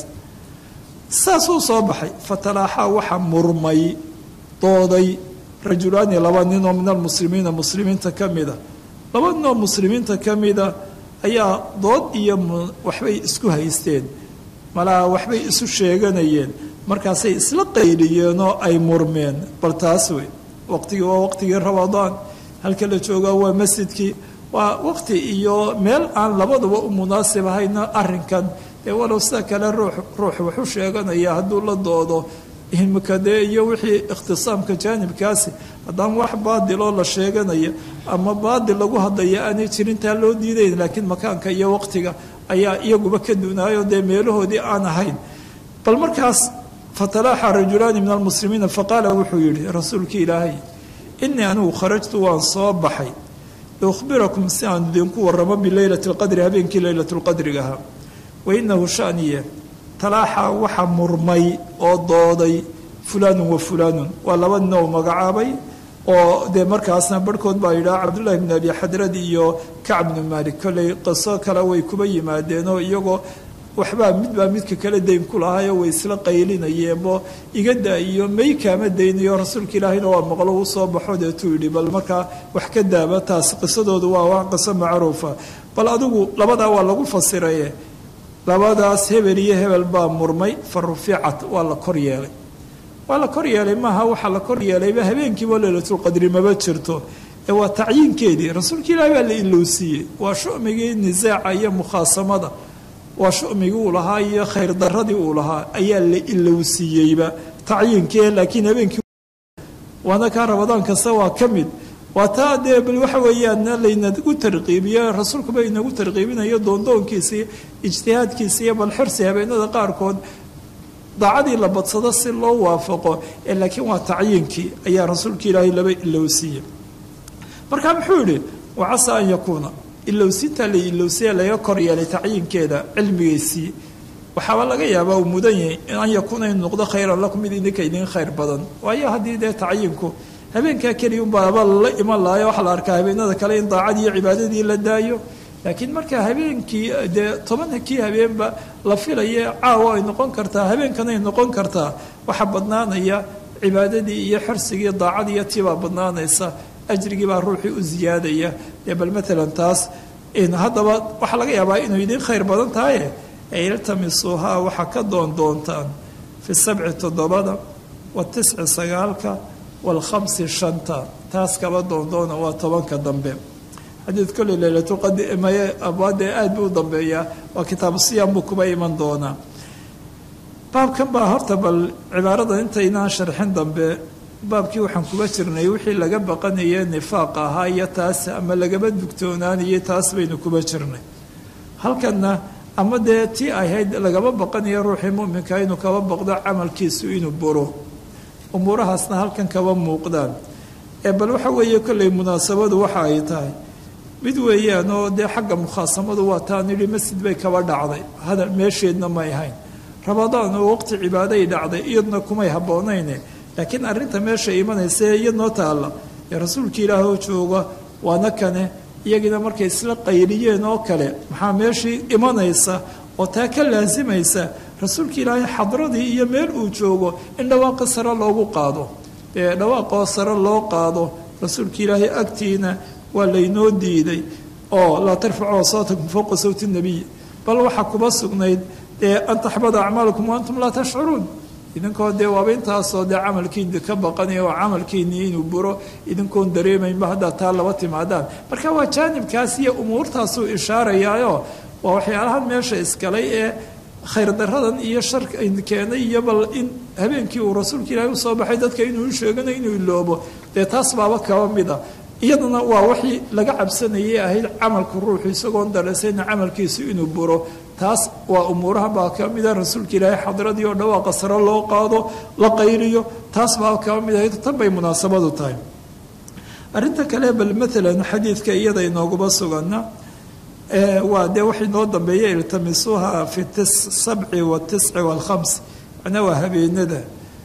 S2: saasuu soo baxay fatalaaxaa waxa murmay dooday rajulaani laba ninoo min almuslimiina muslimiinta ka mida laba ninoo muslimiinta ka mida ayaa dood iyo waxbay isku haysteen malaa waxbay isu sheeganayeen markaasay isla qayliyeenoo ay murmeen bal taas wey waqtigii waa waqtigii ramadaan halka la joogaa waa masjidkii waa waqti iyo meel aan labaduba u munaasib ahayna arrinkan dee walow sida kale ruux ruux waxu sheeganaya hadduu la doodo imika dee iyo wixii ikhtisaamka jaanibkaasi haddaan wax baadiloo la sheeganaya ama baadil lagu hadlaya aanay jirintaa loo diidayn laakiin makaanka iyo waqtiga ayaa iyaguba ka dunaayo dee meelahoodii aan ahayn bal markaas fatalaaxa rajulaani min almuslimiina faqaala wuxuu yihi rasuulkii ilaahay inii anigu kharajtu waan soo baxay liukhbirakum si aan idinku waramo bileylati lqadri habeenkii leylatu lqadrigaha wainahu shaniye talaaxa waxa murmay oo dooday fulaanun wa fulaanun waa laba nin oo magacaabay oo dee markaasna barhkood baa yidhaha cabdullahi bn abi xadrad iyo kacb bnu malik kolley qiso kale way kuba yimaadeenoo iyagoo waxbaa midbaa midka kale dayn ku lahaayoo way isla qaylinayeenbo igada iyo may kaama daynayo rasuulka ilaahayna waa maqlo u soo baxo deetuu yidhi bal markaa wax ka daaba taas qisadoodu waa wax qiso macruufa bal adigu labadaa waa lagu fasiraye labadaas hebel iyo hebel baa murmay fa ruficat waa la kor yeelay waa la kor yeelay maaha waxaa la kor yeelayba habeenkiiba leylatulqadri maba jirto ee waa tacyiinkeedii rasuulka ilaahi baa la ilowsiiyey waa shumigii nisaaca iyo mukhaasamada waa shumigii uu lahaa iyo khayr daradii uu lahaa ayaa la ilowsiiyeyba tacyiinkii laakiin habeenkii waana kaa rabadaan kasta waa ka mid waa taa dee bal waxa weeyaan laynagu tarqiibiyo rasuulkuba inagu tarqiibinayo doondoonkiisa iyo ijtihaadkiisa iyo bal xirsi habeenada qaarkood daacadii la badsado si loo waafaqo ee laakiin waa tacyiinkii ayaa rasuulka ilaahay laba ilowsiiyey marka muxuu yihi wacasa an yakuuna ilowsinta la ilowsiya laga kor yeelay tacyiinkeeda cilmigeysii waxaaba laga yaabaa uu mudan yahay an yakuuna in noqdo khayran lakum mid idinka idin khayr badan waayo haddii dee tacyiinku habeenkaa keliya unbaaba lala iman lahayo waxaa la arkaa habeenada kale in daacadii iyo cibaadadii la daayo laakiin marka habeenkii dee tobankii habeenba la filaya caawa ay noqon kartaa habeenkanay noqon kartaa waxaa badnaanaya cibaadadii iyo xirsigii daacadii iyo tiibaa badnaanaysa ajrigii baa ruuxii u ziyaadaya dee bal maalan taas haddaba waxaa laga yaabaa inuu idin khayr badan tahaye ee iltamisuuhaa waxaa ka doon doontaan fi sabci toddobada wa tisci sagaalka walkhamsi shanta taas kaba doondoona waa tobanka dambe xadiid kolley leylatulqadmaye abwaadee aad buu u dambeeyaa waa kitaabu siyaam buu kuba iman doonaa baabkan baa horta bal cibaarada intaynaan sharxin dambe baabkii waxaan kuga jirnay wixii laga baqanaye nifaaq ahaa iyo taas ama lagaba dugtoonaanayay taas baynu kuba jirnay halkanna ama dee tii ahayd lagaba baqanayo ruuxii muminka inuu kaba baqdo camalkiisu inuu buro umuurahaasna halkan kaba muuqdaan ee bal waxa weeye kolley munaasabadu waxa ay tahay mid weeyaan oo dee xagga mukhaasamadu waa taan yidhi masjid bay kaba dhacday hadal meesheedna may ahayn rabadaan oo waqti cibaaday dhacday iyadna kumay habboonayne laakiin arrinta meesha imanaysa ee iyadnoo taalla ee rasuulka ilaahoo jooga waana kane iyagiina markay isla qayriyeen oo kale maxaa meeshii imanaysa oo taa ka laasimaysa rasuulka ilaahay xadradii iyo meel uu joogo in dhawaaqa sare loogu qaado ee dhawaaqoo sare loo qaado rasuulka ilaahay agtiina waa laynoo diiday oo laa tarfacuu sawtakum fowqa sawti nabiy bal waxaa kuba sugnayd ee an taxbada acmaalakum wa antum laa tashcuruun idinkoo dee waaba intaasoo dee camalkiini ka baqanaya oo camalkiinii inuu buro idinkoon dareemaynba haddaa taa laba timaadaan marka waa jaanibkaas iyo umuurtaasuu ishaarayaayo waa waxyaalahan meesha iskalay ee khayr daradan iyo sharka keenay iyo bal in habeenkii uu rasuulka ilaahay usoo baxay dadka inuu u sheeganayo inuu iloobo dee taas baaba kaba mida iyaduna waa wixii laga cabsanayay ahayd camalka ruuxu isagoon dareysayna camalkiisu inuu buro taas waa umuuraha baa ka mida rasuulka ilaahay xadradii oo dhawaaqa sare loo qaado la qayriyo taas baa kaba mid ahayd tan bay munaasabadu tahay arrinta kale bal maalan xadiidka iyada inooguma sugana waa dee waxay noo dambeeya iltamisuuha fi sabci watisci walkhams macnaa waa habeenada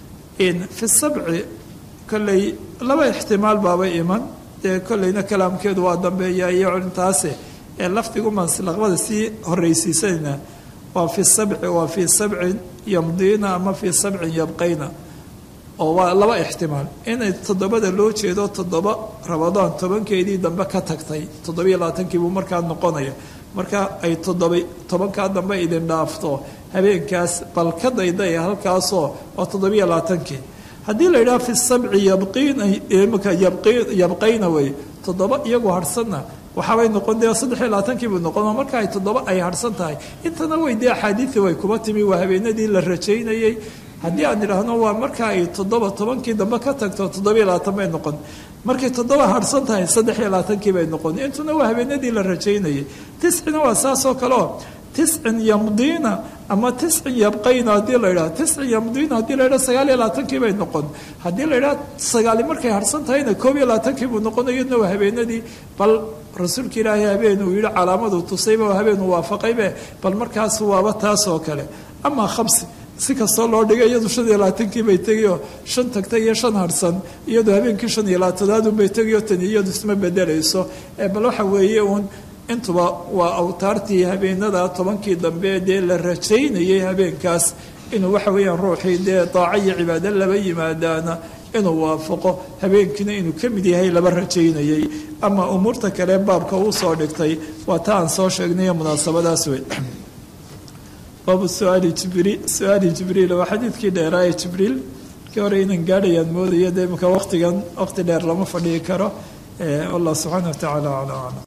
S2: fi sabci kolley laba ixtimaal baaba iman dee kolleyna kalaamkeedu waa dambeeya iyo culintaase ee lafdigumaan laqbada sii horreysiisanayna waa fi sabci waa fii sabcin yamdiina ama fii sabcin yabqayna oo waa laba ixtimaal inay toddobada loo jeedo toddoba rabadaan tobankeedii dambe ka tagtay toddobiyo labaatankii buu markaa noqonaya marka ay toddoba tobankaa dambe idin dhaafto habeenkaas bal ka daydaya halkaasoo waa toddobiyo labaatankii haddii la yidhaha fi sabci yabqiina imika yabqayna wey toddoba iyagu harhsanna waxaabay noqon dee saddexiyo labaatankii buu noqon marka ay toddoba ay harhsan tahay intana wey dee axaadiidii way kuba timi waa habeenadii la rajaynayey haddii aan idhaahno waa marka ay toddoba tobankii dambe ka tagto toddobiyo labaatan bay noqon markay toddoba harhsan tahay saddexiyo labaatankii bay noqon intuna waa habeenadii la rajaynayay tiscina waa saasoo kaleo tiscin yamdiina ama tiscin yabqayna haddii la yidhaha tiscin yamdiina haddii la yidhaha sagaal iyo labaatankii bay noqon haddii la yidhaha sagaali markay harhsan tahayna koob iyo labaatankii buu noqon iyadna waa habeenadii bal rasuulka ilaahay habeen uu yihi calaamadu tusayba habeen uu waafaqaybe bal markaas waaba taas oo kale amaa khamsi si kastoo loo dhigay iyadu shan iyo labaatankii bay tegiyo shan tagtay iyo shan harsan iyadu habeenkii shan iyo labaatanaadunbay tegiyo tani iyadu isma bedelayso bal waxa weeye uun intuba waa awtaartii habeenada tobankii dambe dee la rajaynayay habeenkaas inuu waxa weeyaan ruuxii dee daaco iyo cibaado laba yimaadaana inuu waafaqo habeenkiina inuu ka mid yahay laba rajaynayay ama umuurta kale baabka uu soo dhigtay waa ta aan soo sheegnayo munaasabadaas wey baabu suaali jibriil su-aali jibriil waa xadiidkii dheeraa ee jibriil kii hore inan gaadhayaan moodaya dee imika waqtigan waqti dheer lama fadhii karo allah subxaana wa tacaala acla aclam